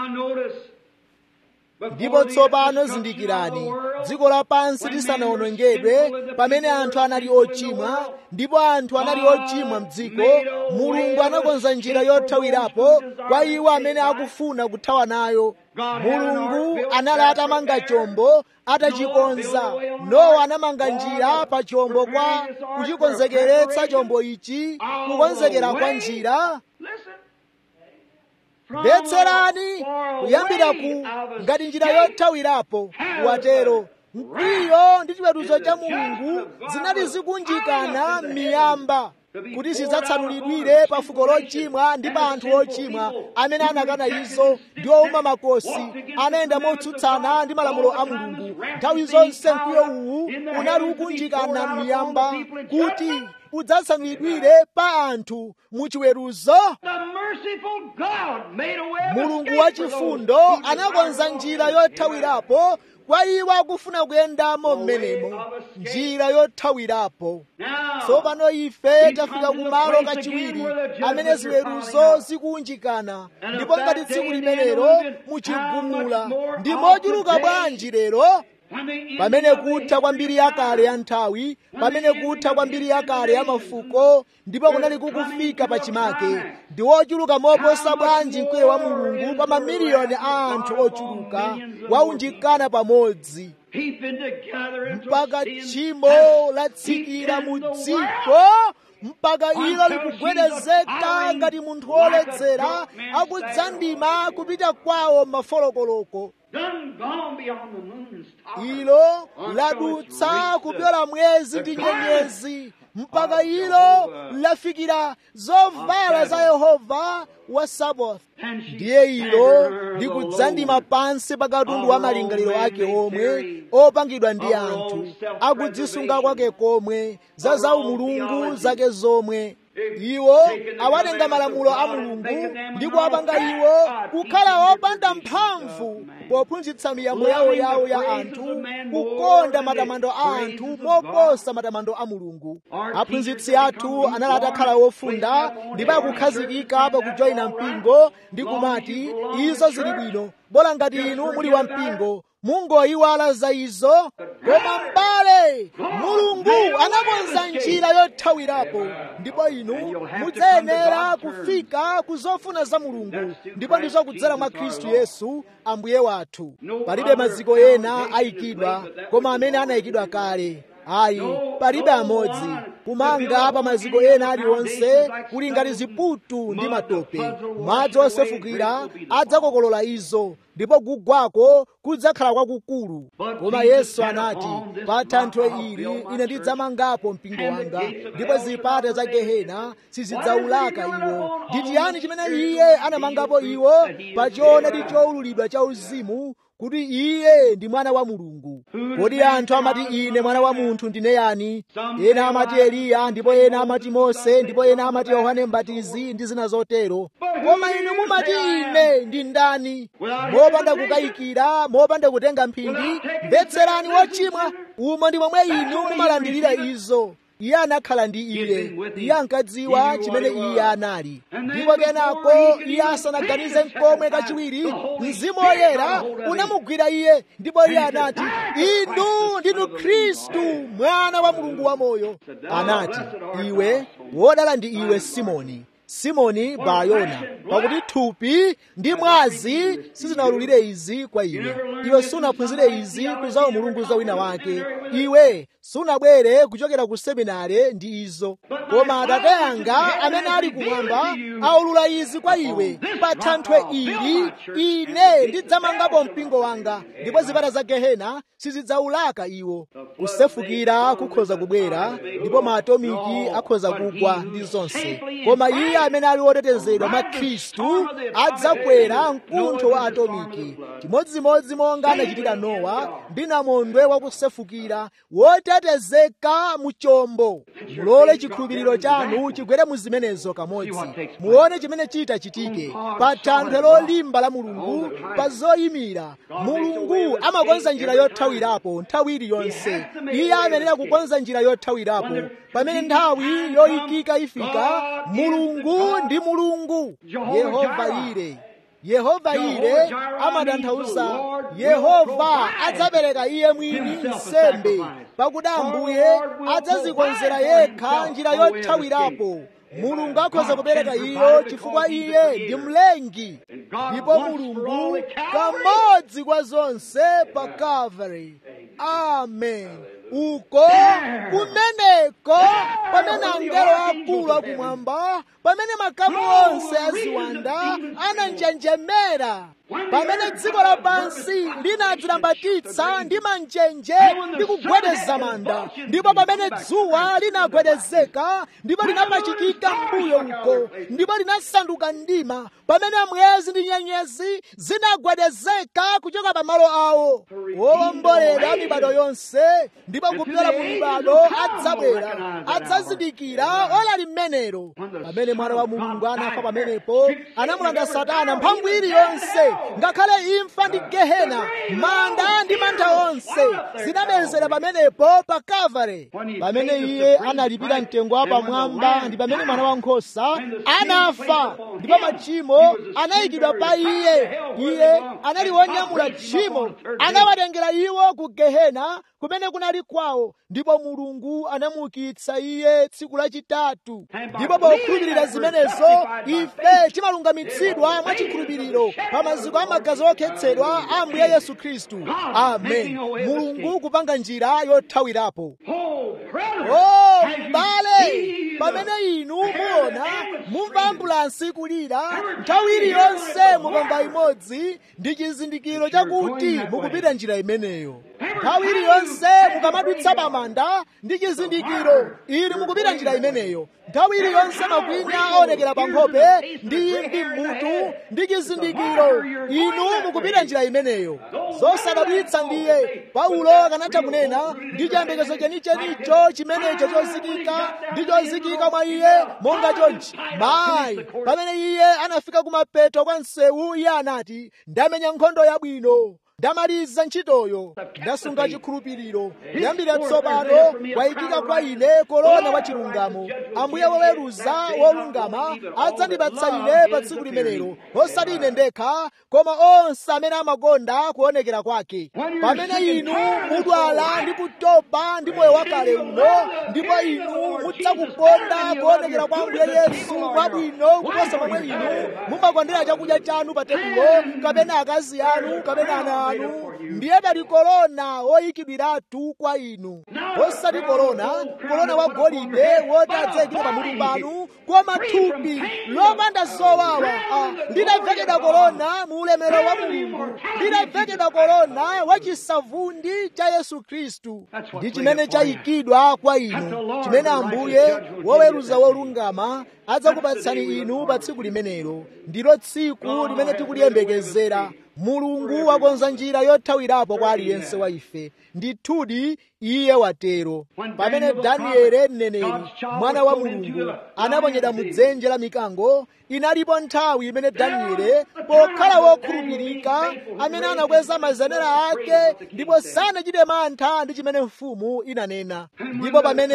ndipo tsopano zindikirani dziko lapansi lisanawonongedwe pamene anthu anali ochimwa ndipo anthu anali ochimwa mdziko mulungu anakonza njira yothawirapo kwa iwo amene akufuna kuthawa nayo mulungu anali atamanga chombo atachikonza nowa anamanga njira pa chombo kwa kuchikonzekeretsa chombo ichi kukonzekera kwa njira mvetserani kuyambira ku ngati njira yothawirapo watero mkwiyo ndi chiweruzo cha mulungu zinali zikunjikana miyamba kuti zidzatsanulidwire pa fuko lochimwa ndi pa anthu ochimwa amene anakana izo ndi owuma makosi anayenda motsutsana ndi malamulo a mulungu nthawi zonse mkwiyo uwu unali ukunjikana miyamba kuti udzatsanulidwire pa anthu muchiweruzo mulungu wachifundo anakonza njira yothawirapo kwa iwo akufuna kuyendamo mmenemo njira yothawirapo tsopano ife tafika kumalo kachiwiri amene ziweruzo zikunjikana ndipo ngati tsiku limenelo muchigumula ndi mochuluka bwanji lero pamene kutha kwambiri yakale ya nthawi pamene kutha kwambiri yakale ya mafuko ndipo kunali kukufika pachimake ndi wochuluka moposa bwanji mkwiyo wa mulungu pa mamiliyoni a anthu ochuluka waunjikana pamodzi mpaka tchimo latsikira mu dziko mpaka ilo likugwedezeka ngati munthu woledzera akudzandima kupita kwawo mafolokoloko ilo ladutsa kupyola mwezi ndi nyenyezi mpaka ilo lafikira zovala za yehova wa sabaoth ndiye ilo likudzandima pansi pa katundu wa malingaliro ake omwe opangidwa ndi anthu akudzisunga kwake komwe za zaumulungu zake zomwe iwo awatenga malamulo a mulungu ndi kuwapanga iwo kukhala opanda mphamvu pophunzitsa miyambo yawo yawo ya anthu kukonda matamando a anthu moposa matamando a mulungu aphunzitsi athu anali atakhala wofunda ndipo akukhazikika pakujoyina mpingo ndi kumati izo zili bwino bola ngati inu muli wa mpingo mungoyiwala za izo koma m'bale mulungu anakonza njira yothawirapo ndipo inu mudzayenera kufika ku zofuna za mulungu ndipo ndizo kudzera mwa khristu yesu ambuye wathu palibe maziko ena ayikidwa koma amene anayikidwa kale ayi palibe amodzi kumanga pa maziko ena aliwonse kuli ngati ziputu ndi matope madzi osefukira adzakokolola izo ndipo kugwako kudzakhala kwakukulu koma yesu anati pa thanthwe ili ine ndidzamangapo mpingo wanga ndipo zipata za gehena sizidzaulaka iwo ndi chiyani chimene iye anamangapo iwo pa choonadi choululidwa cha uzimu kuti iye ndi mwana wa mulungu kodi anthu amati ine mwana wa munthu ndine yani ena amati eliya ndipo ena amati mose ndipo ena amati yohane mbatizi ndi zina zotero koma inu mumati ine ndi ndani mopanda kukayikira mopanda kutenga mphindi mvetserani wochimwa umo ndi momwe inu mumalandirira izo iye anakhala ndi iye iye ankadziwa chimene iye anali ndipo kenako iye asanaganize mkomwe kachiwiri mzimu woyera unamugwira iye ndipo iye anati inu ndinu khristu mwana wa mulungu wamoyo anati iwe wodala ndi iwe simoni simoni bayona pakuti thupi ndi mwazi sizinawululire izi kwa iwe iwe sunaphunzire izi kuzawo mulungu za wina wake iwe sunabwere kuchokera ku seminare ndi izo koma atate anga amene ali kumwamba aulula izi kwa iwe pa thanthwe ili ine ndidzamangapo mpingo wanga ndipo zipata za gehena sizidzaulaka iwo kusefukira kukhoza kubwera ndipo maatomiki akhoza kugwa ndi zonse koma iye amene ali wotetezedwa mwa khristu adzakwera mkuntho wa atomiki chimodzimodzi monga anachitira nowa ndi namondwe wakusefukira wotetezeka mu chombo mulole chikhulupiriro chanu chigwere mu zimenezo kamodzi muone chimene chita chitike pa thanthwe lolimba la mulungu pa zoyimira mulungu amakonza njira yothawirapo nthawi iliyonse iye amenera kukonza njira yothawirapo pamene nthawi yoyikika ifika mulungu ndi mulungu yehova ire yehova ire amatanthauza yehova adzapereka iye mwini nsembe pakuti ambuye adzazikonzera yekha njira yothawirapo mulungu akhoza kupereka iyo chifukwa iye ndi mlengi ndipo mulungu kamodzi kwa zonse pa calvary amen uko kumeneko pamene angelo akulu akumwamba pamene makamu onse aziwanda ananjenjemera pamene dziko lapansi linadzilambatitsa ndi manjenje ndi kugwedeza manda ndipo pamene dzuwa linagwedezeka ndipo linapachikika mbuyo uko ndipo linasanduka mdima pamene mwezi ndi nyenyezi zinagwedezeka kuchoka pamalo awo owomboledwa mibado yonse ndipo kupyola mu mibado adzabwera adzazindikira ola limenero pamene mwana wa mulungu anafa pamenepo anamulanda satana mphamvu iliyonse ngakhale imfa ndi gehena manda ndi mantha onse zinamezera pamenepo pa kalvare pamene iye analipira mtengo wa pamwamba ndi pamene mwana wankhosa anafa ndipo machimo anayikidwa pa iye iye anali wonyamula tchimo anawatengera iwo ku gehena kumene kunali kwawo ndipo mulungu anamuukitsa iye tsiku lachitatu ndipo pokhulupirira zimenezo ife timalungamitsidwa mwachikhulupiriro pa maziko a magazi okhetsedwa a ambuye yesu khristu amen mulungu kupanga njira yothawirapo oh m'bale pamene inu muona mumva ambulansi kulira nthawi iliyonse mukamva imodzi ndi chizindikiro chakuti mukupita njira imeneyo nthawi iliyonse mukamadutsa pamanda ndi chizindikiro ili mukupita njira imeneyo nthawi iliyonse makwinya aonekera pa nkhope ndi imvi mmutu ndi chizindikiro inu mukupita njira imeneyo zosadabwitsa ndiye paulo akanatha kunena ndi chiyembekezo chenichenicho chimenecho chozikika ndi chozikika mwa iye monga chonchi mayi pamene iye anafika kumapeto kwa msewu iye anati ndamenya nkhondo yabwino ndamaliza ntchitoyo ndasunga chikhulupiriro kuyambira tsopano kwayikika kwa ine korona wa chilungamo ambuye woweruza wolungama adzandipatsa ine pa tsiku limenelo osati ine ndekha koma onse amene amakonda kuonekera kwake pamene inu mudwala ndi kutopa ndi moyo wakale uno ndipo inu mudzakukonda kuonekera kwa ambuye yesu mwabwino kuposa momwe inu mumakondera chakudya chanu pa tebulo kapena akazi anu kapena ana anu ndiye pali korona woyikidwiratu kwa inu osati korona korona wa golide woti adzayikira pamutu panu koma thupi lopanda zowawa linavekedwa korona mu ulemero wa mulungu linavekedwa korona wa chisavundi cha yesu khristu ndi chimene chayikidwa kwa inu chimene ambuye woweruza wolungama adzakupatsani inu pa tsiku limenelo ndilo tsiku limene tikuliyembekezera mulungu wakonza njira yothawirapo kwa aliyense wa ife ndithudi iye watero pamene danieli mneneri mwana wa mulungu anaponyedwa mu dzenje la mikango inalipo nthawi imene danieli pokhala wokhulupirika amene anakweza mazenera ake ndipo sanachite mantha ndi chimene mfumu inanena ndipo pamene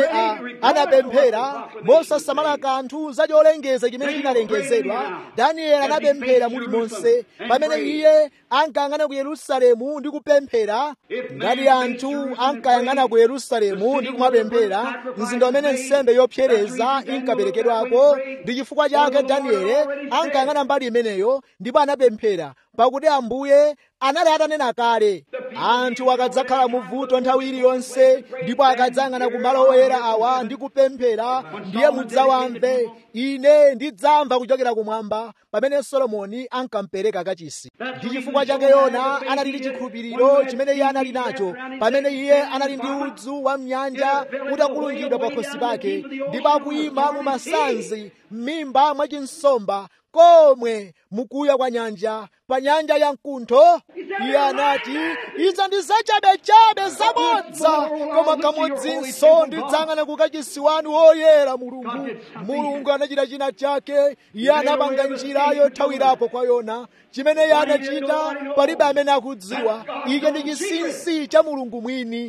anapemphera mosasamala kanthu za cholengeza chimene chinalengezedwa danieli anapemphera mulimonse pamene iye ankayang'ana ku yerusalemu ndi kupemphera ngati anthu ankayang'ana kuyang'ana ku yerusalemu ndi kumapemphera mzinda umene nsembe yopsereza inkaperekedwako ndi chifukwa chake danieli ankayang'ana mbali imeneyo ndipo anapemphera pakuti ambuye anali atanena kale anthu akadzakhala muvuto nthawi iliyonse ndipo akadzayang'ana ku malo oyera awa ndi kupemphera ndiye mudzawamve ine ndidzamva kuchokera kumwamba pamene solomoni ankampereka kachisi ndi chifukwa chake yona anali ndi chikhulupiriro chimene iye anali nacho pamene iye anali ndi udzu wa mnyanja utakulungidwa pa khosi pake ndipo akuyima mu masanzi m'mimba mwa chinsomba komwe mukuya kwa nyanja pa nyanja ya mkuntho iye anati izo ndi zachabechabe zabodza koma kamodzinso ndidzang'ana kukachisi wanu woyera mulungu mulungu anachita china chake iye anapanga njira yothawirapo kwa yona chimene iye anachita palibe amene akudziwa ichi ndi chinsinsi cha mulungu mwini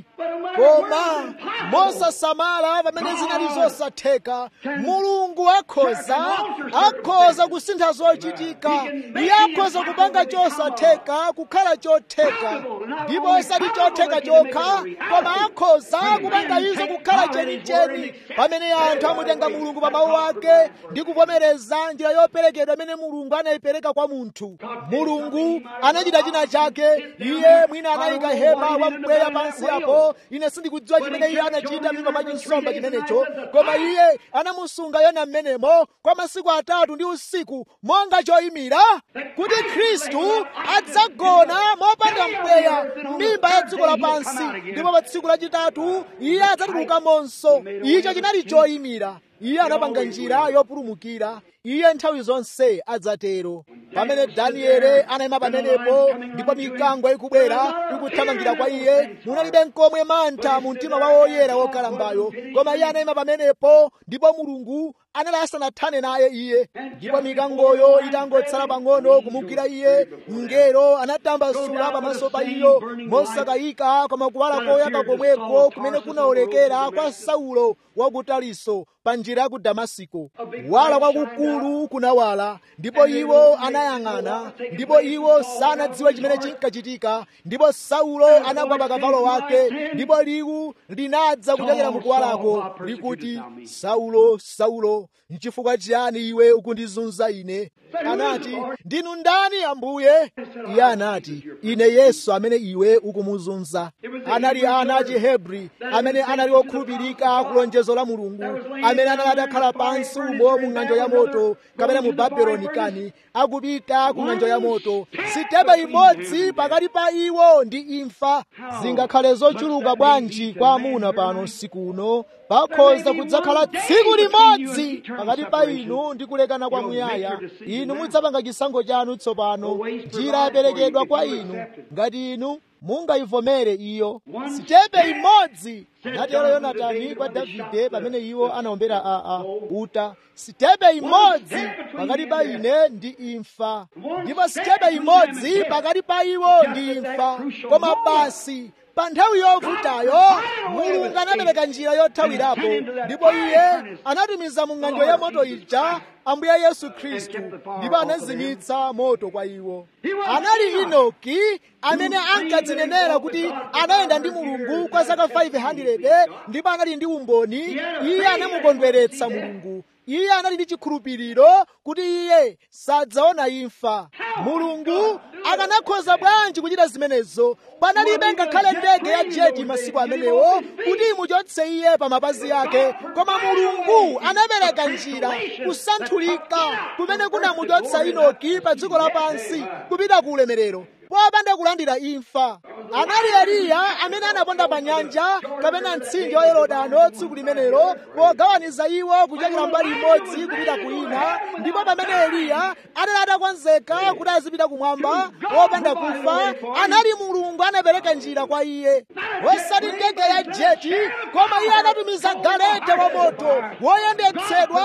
koma mosasamala pamene zinali zosatheka mulungu akhoza akhoza kusintha zochitika iye akhoza kupanga chosatheka kukhala chotheka ndipo osati chotheka chokha koma akhoza kupanga izo kukhala chenicheni pamene anthu amutenga mulungu pa mawu ake ndi kuvomereza njira yoperekedwa imene mulungu anayipereka kwa munthu mulungu anachita china chake iye mwina anayika hema wa mpweya pansi apo ine sindikudziwa chimene iye anachita mimba mwa chinsomba chimenecho koma iye anamusunga yona mmenemo kwa masiku atatu ndi usiku monga choyimira kuti khristu adzagona mopanda mpweya m'mimba ya dziko lapansi ndipo pa tsiku lachitatu iye adzatulukamonso icho chinali choyimira iye anapanga njira yopulumukira iye nthawi zonse adzatero pamene danieli anayima pamenepo ndipo mikango ikubwera ikuthamangira kwa iye munalibe nkomwe mantha mu mtima wa woyera wokalambayo koma iye anayima pamenepo ndipo mulungu anali asanathane naye iye ndipo mikangoyo itangotsala pang'ono kumugwira iye mngelo anatambasula pamaso pa iyo mosakayika koma kuwala koyaka komweko kumene kunaonekera kwa saulo wa ku taliso pa njira ya ku damasiko kuwala kwakukulu kunawala ndipo iwo anayang'ana ndipo iwo sanadziwe chimene chinkachitika ndipo saulo anagwa pa kavalo wake ndipo liwu linadza kuchokera mukuwalako likuti saulo saulo nchifukwa chiyani iwe ukundizunza ine anati ndinu ndani ambuye iye anati ine yesu amene iwe ukumuzunza anali ana achihebri amene anali okhulupirika ku lonjezo la mulungu amene anali atakhala pansi umo mu ng'anjo ya moto kapena mu babeloni kani akupita ku ng'anjo ya moto sitepe imodzi pakati pa iwo ndi imfa zingakhale zochuluka bwanji kwa amuna pano usiku uno pakhoza kudzakhala tsiku limodzi pakati pa inu ndi kulekana kwa muyaya inu mudzapanga chisankho chanu tsopano njira yaperekedwa kwa inu ngati inu mungayivomere iyo sitepe imodzi natero yonatani kwa davide pamene iwo anaombera aa uta sitepe imodzi pakati pa ine ndi imfa ndipo sitepe imodzi pakati pa iwo ndi imfa koma basi pa nthawi yovutayo mulungu anapereka njira yothawirapo ndipo iye anatumiza mu ng'anjo ya moto ija ambuye yesu khristu ndipo anazimitsa moto kwa iwo anali inoki amene ankadzinenera kuti anayenda ndi mulungu kwa zaka 500 ndipo anali ndi umboni iye anamukondweretsa mulungu iye anali ndi chikhulupiriro kuti iye sadzaona imfa mulungu akanakhoza bwanji kuchita zimenezo panalibe ngakhale ndege ya jeti masiku amenewo kuti imuchotse iye pa mapazi ake koma mulungu anapereka njira kusanthulika kumene kunamuchotsa inoki pa dziko lapansi kupita ku ulemerero popanda kulandira imfa anali eliya amene anaponda pa nyanja kapena mtsinje wa yorodano tsiku limenelo pogawaniza iwo kuchokera mbali imodzi kupita ku ina ndipo pamene eliya anali atakonzeka kuti azipita kumwamba wopanda kufa anali mulungu anapereka njira kwa iye osati ndege ya jeti koma iye anatumiza galeta wa moto woyendetsedwa ndi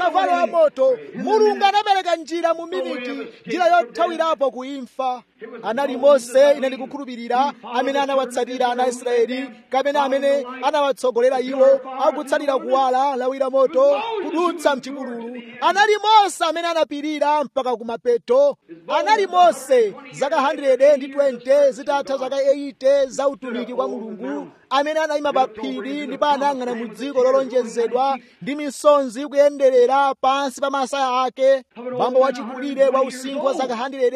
akavalo a moto mulungu anapereka njira mu miniti njira yothawirapo ku imfa anali mose ine ndikukhulupirira amene anawatsatira ana israeli kapena amene anawatsogolera iwo akutsatira kuwala lawira moto kudutsa mchipululu anali mose amene anapirira mpaka kumapeto anali mose zaka 120 zitatha zaka 80 za utumiki kwa mulungu amene anayima pa phiri ndipo anayang'ana mu dziko lolonjezedwa ndi misonzi ikuyenderera pansi pa masaya ake bambo wachikulire wa usinkhu wa zaka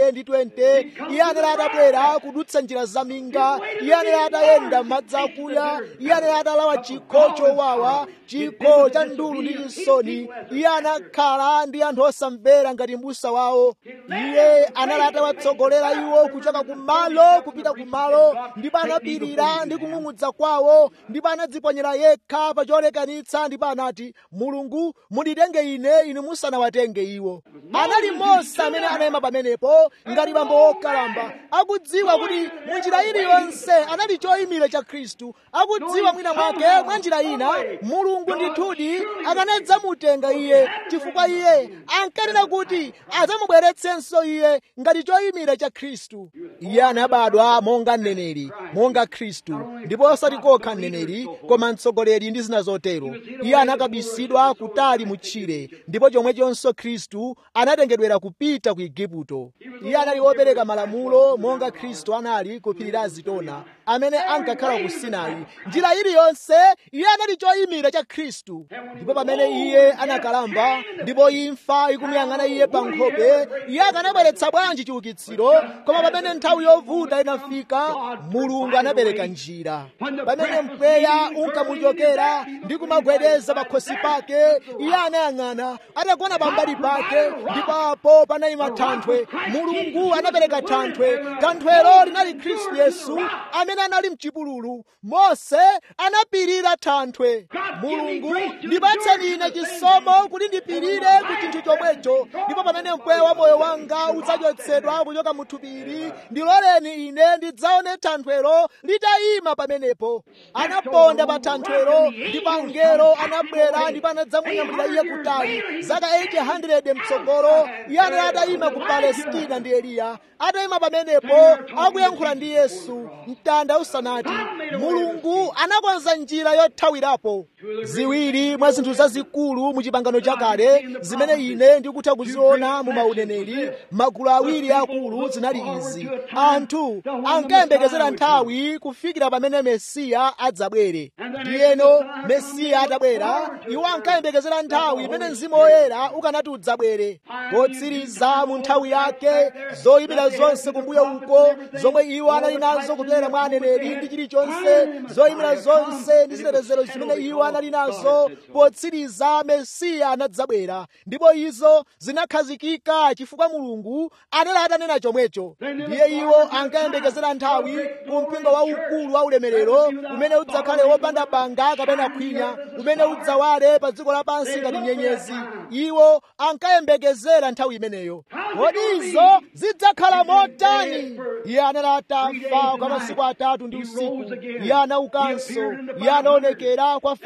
120 iye anali atabwera kudutsa njira zaminga iye anali atayenda madzi akuya iye anali atalawa chikho chowawa chikho cha ndulu ndi chisoni iye anakhala ndi anthu osamvera ngati mbusa wawo iye anali atawatsogolera iwo kuchoka kumalo kupita kumalo ndipo anapirira ndi kung'ung'udza kwawo ndipo anadziponyera yekha pa cholekanitsa ndipo anati mulungu munditenge ine inu musanawatenge iwo anali mose amene anayima pamenepo ngati bambo wokalamba akudziwa kuti munjira iliyonse anali choyimira cha khristu akudziwa mwina mwake mwa njira ina mulungu ndithudi akanadzamutenga iye chifukwa iye ankanena kuti adzamubweretsenso iye ngati choyimira cha khristu iye anabadwa monga mneneri monga khristu ndipo osati kokha mneneri koma mtsogoleri ndi zina zotero iye anakabisidwa kutali mutchire ndipo chomwechonso khristu anatengedwera kupita ku igupto iye anali wopereka malamulo monga khristu anali ku phiri la zitona amene ankakhala ku sinai njira iliyonse iye anali choyimira cha khristu ndipo pamene iye anakalamba ndipo imfa ikumuyang'ana iye pa nkhope iye akanabweretsa bwanji chiukitsiro koma pamene nthawi yovuta inafika mulungu anapereka njira pamene mpweya unkamuchokera ndi kumagwedeza pa khosi pake iye anayang'ana atagona pambali pake ndipo apo panayima thanthwe mulungu anapereka thanthwe thanthwelo linali khristu yesu amene anali mchipululu mose anapirira thanthwe mulungu ndipatseni ine chisomo kuti ndipirire ku chinthu chomwecho ndipo pamene mpweya wa moyo wanga udzachotsedwa kuchoka mu thupili ndiloleni ine ndidzaone thanthwelo litayima pamenepo anaponda pa thanthwelo ndipo angelo anabwera ndipo anadzamunyamulira iye kutali zaka 800 mtsogolo iye anali atayima ku palestina ndi eliya atayima pamenepo akuyankhula ndi yesu mtanda usanati mulungu anakonza njira yothawirapo ziwiri mwa zinthu zazikulu mu chipangano chakale zimene ine ndikutha kuziona mu mauneneri magulu awiri akulu zinali izi anthu ankayembekezera nthawi kufikira pamene mesiya adzabwere ndiyeno mesiya atabwera iwo ankayembekezera nthawi imene mzimu woyera ukanati udzabwere potsiriza mu nthawi yake zoyimira zonse kumbuyo uko zomwe iwo anali nazo kupyolera mwa aneneri ndi chilichonse zoyimira zonse ndi zitetezero zimene iwo anali nazo potsiriza mesiya anadzabwera ndipo izo zinakhazikika chifukwa mulungu anali atanena chomwecho ndiye iwo ankayembekezera nthawi ku mpingo waukulu wa ulemerero umene udzakhale wopanda banga kapena khwinya umene udzawale pa dziko lapansi ngati nyenyezi iwo ankayembekezera nthawi imeneyo kodi izo zidzakhala motani iye anali atafa kwa masiku atatu ndi usiku iye anaukanso iye anaonekera kwa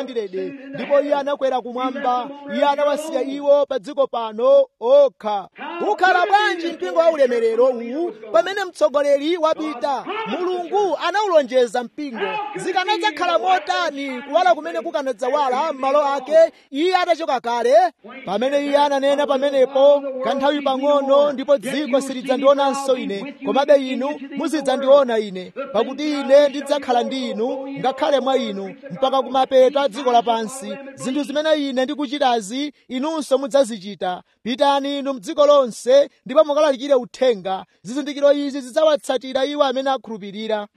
500 ndipo iye anakwera kumwamba iye anawasiya iwo pa dziko pano okha ukhala bwanji mpingo wa ulemerero uwu pamene mtsogoleri wapita mulungu anawulonjeza mpingo zikanadzakhala motani kuwala kumene kukanadzawala m'malo ake iye atachoka kale pamene iye ananena pamenepo kanthawi pang'ono ndipo dziko silidzandionanso ine komabe inu muzidzandiona ine pakuti ine ndidzakhala ndi inu ngakhale mwa inu mpaka kumapeto a dziko lapansi zinthu zimene ine ndikuchitazi inunso mudzazichita pitani inu mdziko lonse ndipo mukalalikire uthenga zizindikiro izi zidzawatsatira iwo amene akhulupirira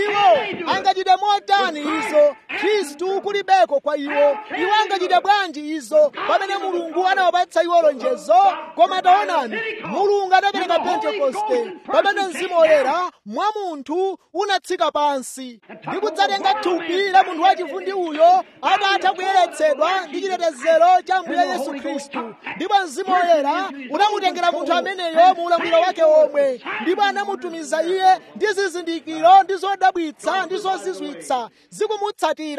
iwo angachite motani izo khristu kulibeko kwa iwo iwo angachite bwanji izo pamene mulungu anawapatsa iwo lonjezo koma taonani mulungu anapereka pentekoste pamene mzimu woyera mwa munthu unatsika pansi ndi kudzatenga thupi la munthu wachivundi uyo atatha kuyeretsedwa ndi chitetezero cha mbuye yesu khristu ndipo mzimu woyera unamutengera munthu ameneyo mu ulamuliro wake omwe ndipo anamutumiza iye ndi zizindikiro ndi zodabwitsa ndi zozizwitsa zikumutsatira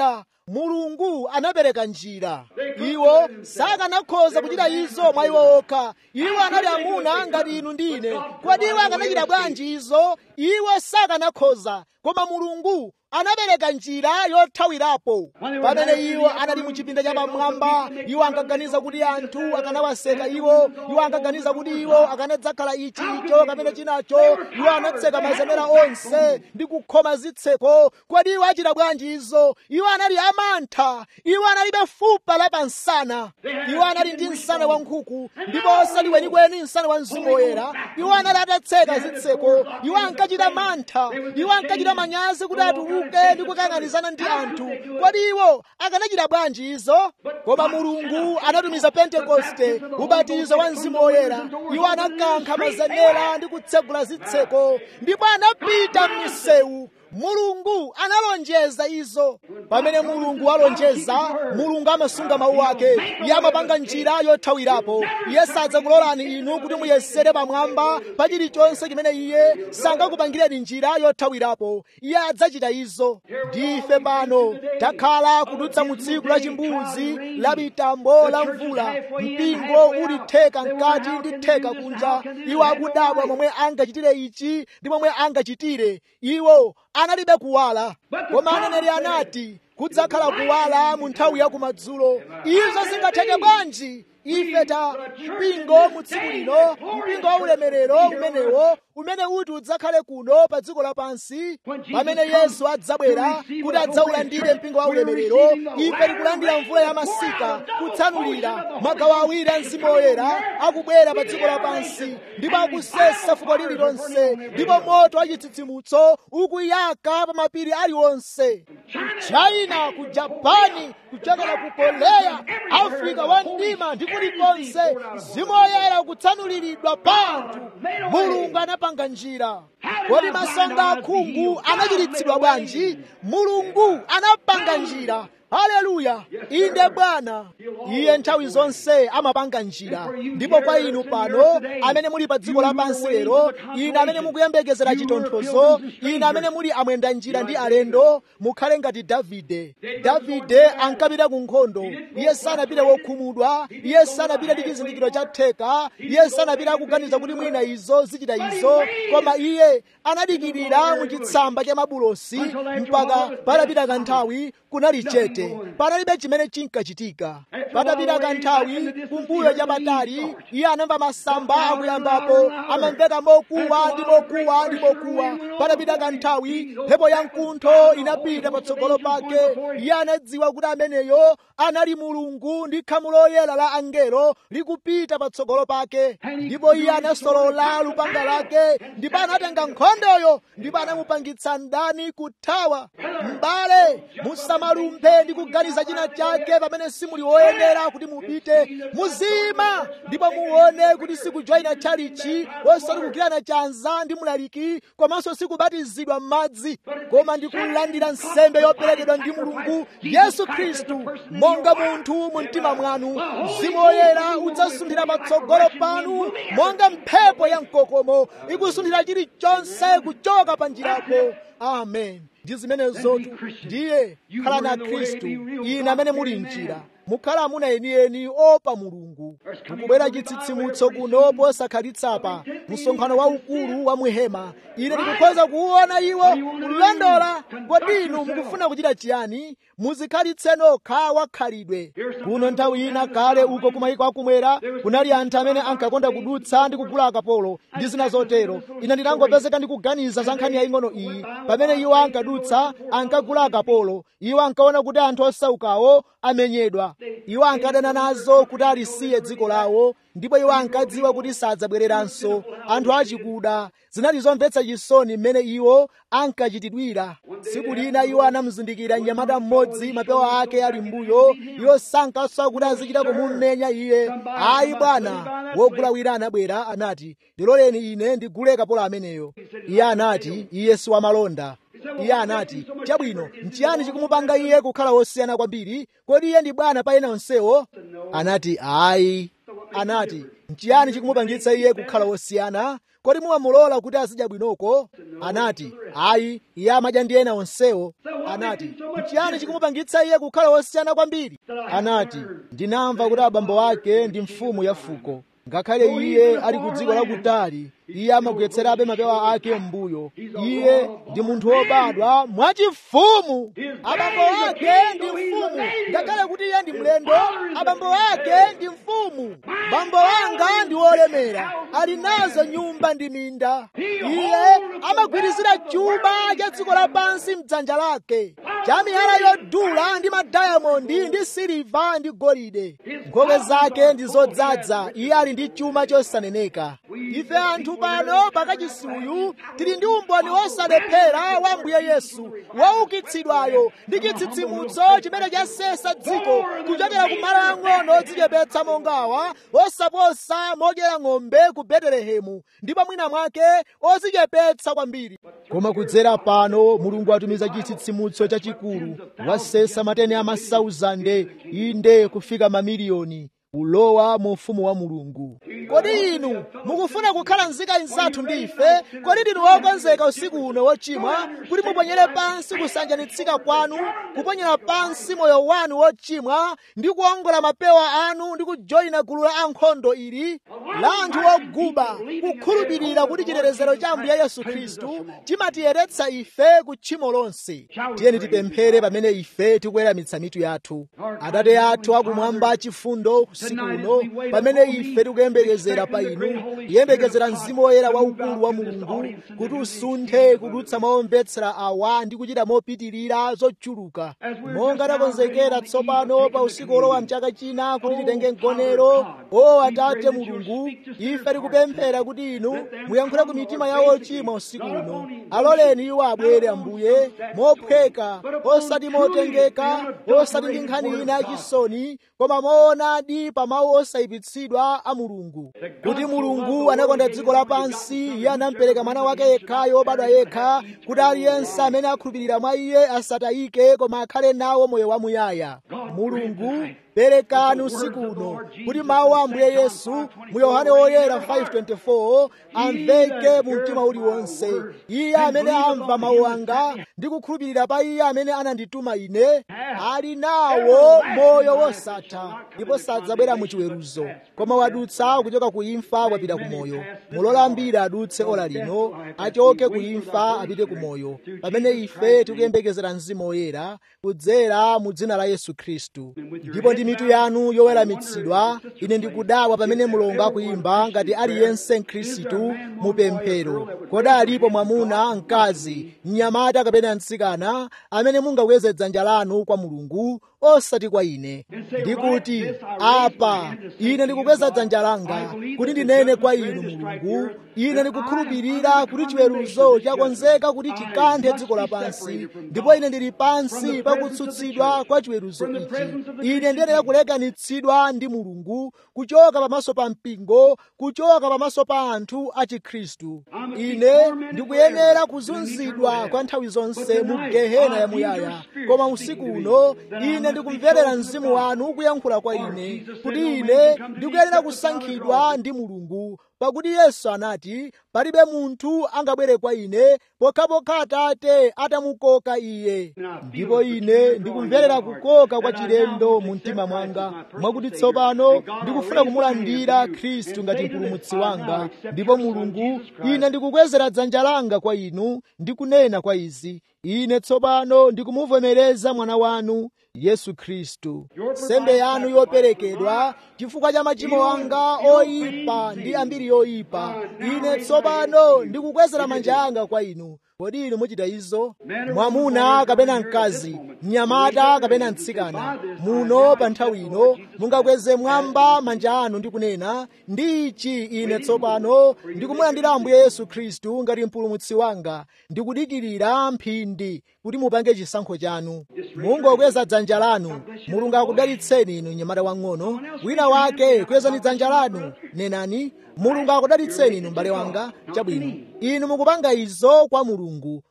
mulungu anapereka njira iwo sakanakhoza kuchita izo mwa iwo okha iwo anali amuna ngati inu ndi ine kodi iwo akanachita bwanji izo iwo sakanakhoza koma mulungu anapereka njira yothawirapo pamene iwo anali mu chipinda cha pamwamba iwo ankaganiza kuti anthu akanawaseka iwo iwo ankaganiza kuti iwo akanadzakhala ichi icho kapena chinacho iwo anatseka mazenera onse ndi kukhoma zitseko kodi iwo achita bwanji izo iwo anali amantha iwo analibe fupa la pansana iwo anali ndi msana wa nkhuku ndipo osati kwenikweni msana wa mzimu woyera iwo anali atatseka zitseko iwo ankachita mantha iwo ankachita manyazi kuti atuluke ndi kukang'anizana ndi anthu kodi iwo akanachita bwanji izo koma mulungu anatumiza pentekoste ubatizo wa mzimu woyera iwo anakankha mazenera ndi kutsegula zitseko ndipo anapita m'misewu mulungu analonjeza izo pamene mulungu alonjeza mulungu amasunga mawu ake iye amapanga njira yothawirapo iye sadzakulolani inu kuti muyesere pamwamba pa chilichonse chimene iye sangakupangireni njira yothawirapo iye adzachita izo ndife pano takhala kudutsa mu tsiku la chimbuzi la mitambo la mvula mpingo uli theka mkati ndi theka kunja iwo akudabwa momwe angachitire ichi ndi momwe angachitire iwo analibe kuwala koma aneneri anati kudzakhala kuwala mu nthawi ya kumadzulo izo zingatheke bwanji ife ta mpingo mu tsiku lino mpingo wa ulemerero umenewo umene uti udzakhale kuno pa dziko lapansi pamene yesu adzabwera kuti adzaulandire mpingo wa ulemerero ife tikulandira mvula ya masika kutsanulira magawo awiri a mzimu woyera akubwera pa dziko lapansi ndipo akusesa fuko lililonse ndipo moto wa chitsitsimutso ukuyaka pa mapiri aliwonse china ku japani kuchokera ku koreya afrika wa mdima ndi kulikonse mzimu woyera ukutsanuliridwa pa anthu mulungu anapanga njira kodi masonga akhungu anachiritsidwa bwanji mulungu anapanga njira haleluya inde bwana iye nthawi zonse amapanga njira ndipo kwa inu pano amene muli pa dziko lapansi lero ine amene mukuyembekezera chitonthozo ine amene muli amwenda njira ndi alendo mukhale ngati davide davide ankapita ku nkhondo iye sanapite wokhumudwa iye sanapite ndi chizindikiro cha theka iye sanapite akuganiza kuti mwina izo zichita izo koma iye anadikirira mu chitsamba cha mabulosi mpaka patapita kanthawi kunali chete panalibe chimene chinkachitika patapita kanthawi kumbuyo chapatali iye anamva masamba akuyambapo amamveka mokuwa ndi mokuwa ndi mokuwa patapita kanthawi mphepo ya mkuntho inapita patsogolo pake iye anadziwa kuti ameneyo anali mulungu ndi khamu loyera la angelo likupita patsogolo pake ndipo iye anasolola lupanga lake ndipo anatenga nkhondoyo ndipo anamupangitsa mdani kuthawa m'bale musamalumphe ndi kuganiza china chake pamene simuli woyenera kuti mupite muzima ndipo muone kuti sikujoyina tchalichi osati kugwirana chanza ndi mlaliki komanso sikubatizidwa m'madzi koma ndikulandira nsembe yoperekedwa ndi mulungu yesu khristu monga munthu mu mtima mwanu mzimu woyera udzasunthira patsogolo panu monga mphepo ya mkokomo ikusunthira chilichonse kuchoka pa njirapo amen ndi zimenezotu ndiye khala na khristu ine amene muli mnjira mukhala amuna enieni opa mulungu mukubwera chitsitsimutso kuno posakhalitsa msonkhano waukulu wa muhema ine ndikukhoza kuwuona iwo kulondola kodi inu mukufuna kuchita chiyani muzikhalitse nokha wakhalidwe kuno nthawi ina kale uko kumayiko akumwera kunali anthu amene ankakonda kudutsa ndi kugula akapolo ndi zina zotero ine ndinangopezeka ndikuganiza za nkhani yaying'ono iyi pamene iwo ankadutsa ankagula akapolo iwo ankaona kuti anthu osaukawo amenyedwa iwo ankadana nazo kuti alisiye dziko lawo ndipo iwo ankadziwa kuti sadzabwereranso anthu achikuda zinali zomvetsa chisoni mmene iwo ankachitidwira tsiku lina iwo anamuzindikira mnyamata mmodzi mapewa ake ali mbuyo iwo sankaswa kuti azichita kumumenya iye ayi bwana wogula wina anabwera anati ndiloleni ine ndigule kapolo ameneyo iye anati iye si wamalonda iye anati chabwino nchiyani chikumupanga iye kukhala wosiyana kwambiri kodi iye ndi bwana pa ena onsewo anati ayi anati nchiyani chikumupangitsa iye kukhala wosiyana kodi mumamulola kuti azidya bwinoko anati ayi iye amadya ndi ena onsewo anati nchiyani chikumupangitsa iye kukhala wosiyana kwambiri anati ndinamva kuti abambo ake ndi mfumu ya fuko ngakhale iye ali ku dziko lakutali iye amagwetserabe mapewa ake m'mbuyo iye ndi munthu wobadwa mwachifumu abambo ake ndi mfumu ngakhale kuti iye ndi mlendo abambo ake ndi mfumu bambo wanga ndi wolemera ali nazo nyumba ndi minda iye amagwirizira chuma cha dziko lapansi mdzanja lake cha miyala yodula ndi madayamondi ndi siliva ndi golide nkhope zake ndi zodzaza iye ali ndi chuma chosaneneka ife anthu pano pakachisuyu tili ndi umboni wosalephera wa mbuye yesu woukitsidwayo ndi chitsitsimutso chimene chasesa dziko kuchokera ku malo ang'ono odzichepetsa mongawa osaposa modyera ng'ombe ku betelehemu ndipo mwina mwake odzichepetsa kwambiri koma kudzera pano mulungu atumiza chitsitsimutso chachikulu wasesa matene a masauzande inde kufika mamiliyoni ulowa mu ufumu wa mulungu kodi inu mukufuna kukhala nzika inzathu ndi ife kodi ndinu wokonzeka usiku uno wochimwa kuti muponyere pansi kusanjanitsika kwanu kuponyera pansi moyo wanu wochimwa ndi kuongola mapewa anu ndi kujoyina gulu la ankhondo ili la anthu oguba kukhulupirira kuti chitetezero cha ambuye yesu khristu chimatiyeretsa ife ku tchimo lonse tiyeni tipemphere pamene ife tikuweramitsa mitu yathu atate athu akumwamba chifundo usiku uno pamene ife tikuyembekezera pa inu kuyembekezera mzimu woyera waukulu wa mulungu kuti usunthe kudutsa maomvetsera awa ndi kuchita mopitirira zochuluka monga takonzekera tsopano pa usiku olowa mchaka china kuti titenge mgonero o atate mulungu ife tikupemphera kuti inu muyankhule ku mitima ya ochimwa usiku uno aloleni iwo abwere ambuye mophweka osati motengeka osati ndi nkhani ina yachisoni koma moonadi pa mawu osayipitsidwa a mulungu kuti mulungu anakonda dziko lapansi iye anampereka mwana wake yekhayo wobadwa yekha kuti aliyense amene akhulupirira mwa iye asatayike koma akhale nawo moyo wamuyaya mulungu perekani usiku uno kuti mawu a ambuye yesu mu yohane woyera 5:24 amveke mu mtima uliwonse iye amene amva mawu anga ndi kukhulupirira pa iye amene anandituma ine ali nawo moyo wosatha ndipo sadzabwera mu chiweruzo koma wadutsa kuchoka ku imfa wapita ku moyo mulola ambiri adutse ora lino achoke ku imfa apite ku moyo pamene ife tikuyembekezera mzimu woyera kudzera mu dzina la yesu khristu ndipo ndi mitu yanu yoweramitsidwa ine ndikudabwa pamene mulongo akuyimba ngati aliyense mkhristu mupemphero kodi alipo mwamuna mkazi mnyamata kapena mtsikana amene mungakweze dzanja lanu kwa mulungu osati kwa ine ndikuti apa ine ndikukweza dzanja langa kuti ndinene kwa inu mulungu ine ndikukhulupirira kuti chiweruzo chakonzeka kuti chikanthe dziko lapansi ndipo ine ndili pansi pakutsutsidwa kwa chiweruzo ichi ine ndiyenera kulekanitsidwa ndi mulungu kuchoka pamaso pa mpingo kuchoka pamaso pa anthu a chikhristu ine ndikuyenera kuzunzidwa kwa nthawi zonse mu gehena yamuyaya koma usiku uno ine ndikumverera mzimu wanu kuyankhula kwa ine kuti ine ndikuyenera kusankhidwa ndi mulungu pakuti yesu anati palibe munthu angabwere kwa ine pokhapokha atate atamukoka iye ndipo ine ndikumverera kukoka kwa chilendo mu mtima mwanga mwakuti tsopano ndikufuna kumulandira khristu ngati mpulumutsi wanga ndipo mulungu ine ndikukwezera dzanja langa kwa inu ndikunena kwa izi ine tsopano ndikumuvomereza mwana wanu yesu khristu sembe yanu yoperekedwa chifukwa cha machimo anga oyipa ndi ambiri yoyipa ine tsopano ndikukwezera manja anga kwa inu kodi inu muchita izo mwamuna kapena mkazi mnyamata kapena mtsikana muno pa nthawi ino mungakweze mwamba manja anu ndi kunena ndi ichi ine tsopano ndikumulandira ambuye yesu khristu ngati mpulumutsi wanga ndikudikirira mphindi kuti mupange chisankho chanu mungokweza dzanja lanu mulungu akudalitseni inu mnyamata wang'ono wina wake kwezani dzanja lanu nenani mulungu akudalitseni inu m'bale wanga chabwino inu mukupanga izo kwa mulungu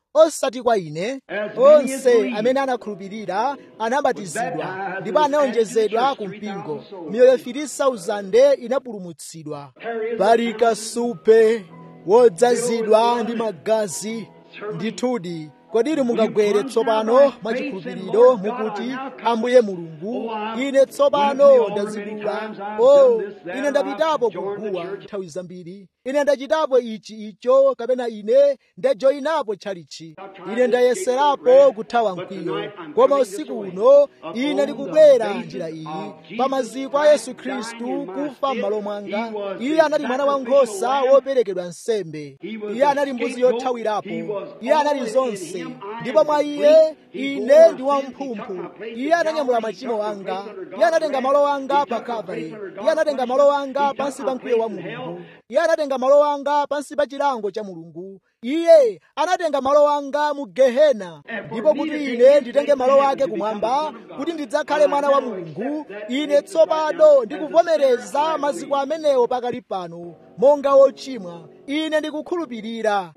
osati kwa ine onse amene anakhulupirira anabatizidwa ndipo anaonjezedwa ku mpingo miyoyo 3,000 inapulumutsidwa pali kasupe wodzazidwa ndi magazi ndithudi kodi inu mungagwere tsopano mwachikhulupiriro mukuti ambuye mulungu ine tsopano ndazidula o ine ndapitapo kuguwa nthawi zambiri ine ndachitapo ichi icho kapena ine ndajoyinapo tchalichi ine ndayeserapo kuthawa mkwiyo koma usiku uno ine ndikubwera njira iyi pa maziko a yesu khristu kufa m'malo mwanga iye anali mwana wankhosa woperekedwa nsembe iye anali mbuzi yothawirapo iye anali zonse ndipo mwa iye ine ndi wamphumphu iye ananyamula machimo anga iye anatenga malo anga pa kalvari iye anatenga malo anga pansi pa mkwiyo wa mulungu iye anatenga malo anga pansi pa chilango cha mulungu iye anatenga malo anga mu gehena ndipo kuti ine nditenge malo ake kumwamba kuti ndidzakhale mwana wa mulungu ine tsopano ndikuvomereza maziko amenewo pakali pano monga wochimwa ine ndikukhulupirira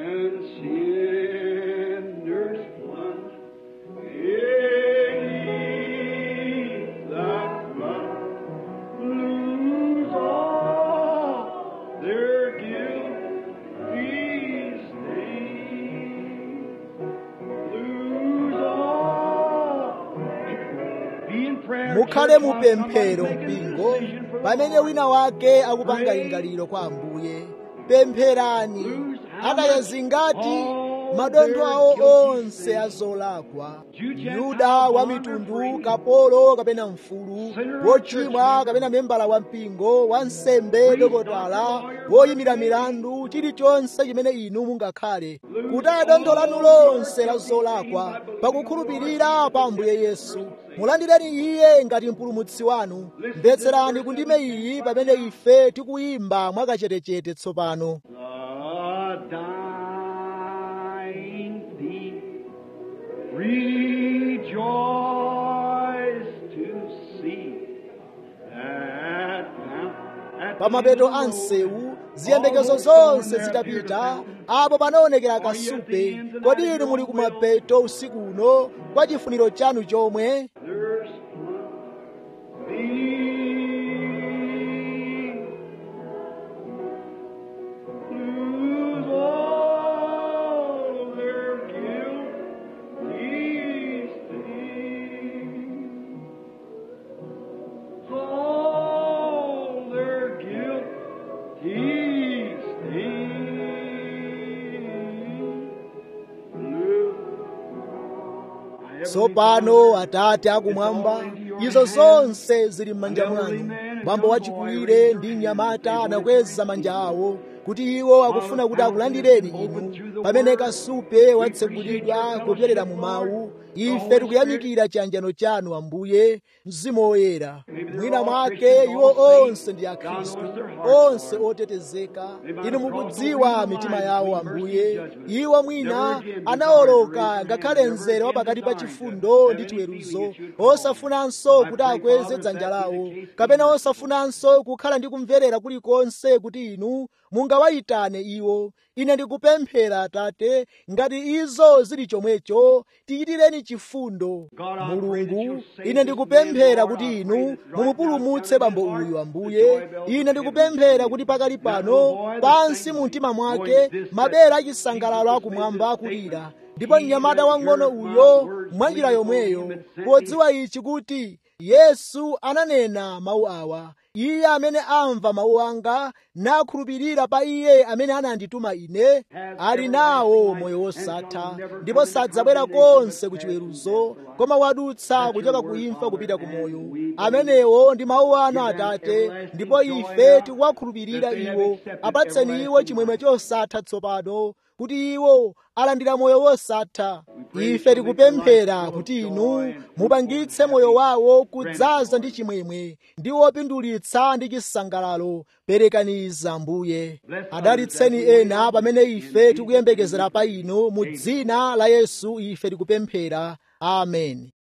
mukhale mupemphero mpingo pamene wina wake akupanga lingaliro kwa ambuye pempherani atayazingati madontho awo onse azolakwa yuda wa mitundu kapolo kapena mfulu wochimwa kapena membala wa mpingo wansembe dokotala woyimira milandu chilichonse chimene inu mungakhale kutaya dontho lanu lonse la zolakwa pakukhulupirira pa ambuye yesu mulandireni iye ngati mpulumutsi wanu mvetserani kundime iyi pamene ife tikuyimba mwakachetechete tsopano pamapeto a msewu ziyembekezo zonse zitapita apo panaonekera kasupe kodi inu muli kumapeto usiku uno kwa chifuniro chanu chomwe tsopano atate akumwamba izo zonse zili m'manja mwanu mwambo wachikulire ndi mnyamata anakweza manja awo kuti iwo akufuna kuti akulandireni inu pamene kasupe watsegulidwa kupyolera mu mawu ife tikuyamikira chiyanjano chanu ambuye mzimu woyera mwina mwake iwo onse ndi akhristu onse otetezeka inu mukudziwa mitima yawo ambuye iwo mwina anawoloka ngakhale mzere wa pakati pa chifundo ndi chiweruzo osafunanso kuti akweze dzanja lawo kapena osafunanso kukhala ndi kumverera kulikonse kuti inu mungawayitane iwo ine ndikupemphera atate ngati izo zili chomwecho tiyitireni chifundo mulungu ine ndikupemphera kuti inu mumupulumutse bambo uyu ambuye ine ndikupemphera kuti pakali pano pansi mu mtima mwake mabere achisangalalo akumwamba akulira ndipo mnyamata wang'ono uyo mwanjira yomweyo podziwa ichi kuti yesu ananena mawu awa iye amene amva mawu anga nakhulupirira pa iye amene anandituma ine ali nawo moyo wosatha ndipo sadzabwera konse ku chiweruzo koma wadutsa kuchoka ku imfa kupita ku moyo amenewo ndi mawu anu atate ndipo ife tikuwakhulupirira iwo apatseni iwo chimwemwe chosatha tsopano kuti iwo alandira moyo wosatha ife tikupemphera kuti inu mupangitse moyo wawo kudzaza ndi chimwemwe ndi wopindulitsa ndi chisangalalo perekaniza ambuye adalitseni ena pamene ife tikuyembekezera pa inu mu dzina la yesu ife tikupemphera amen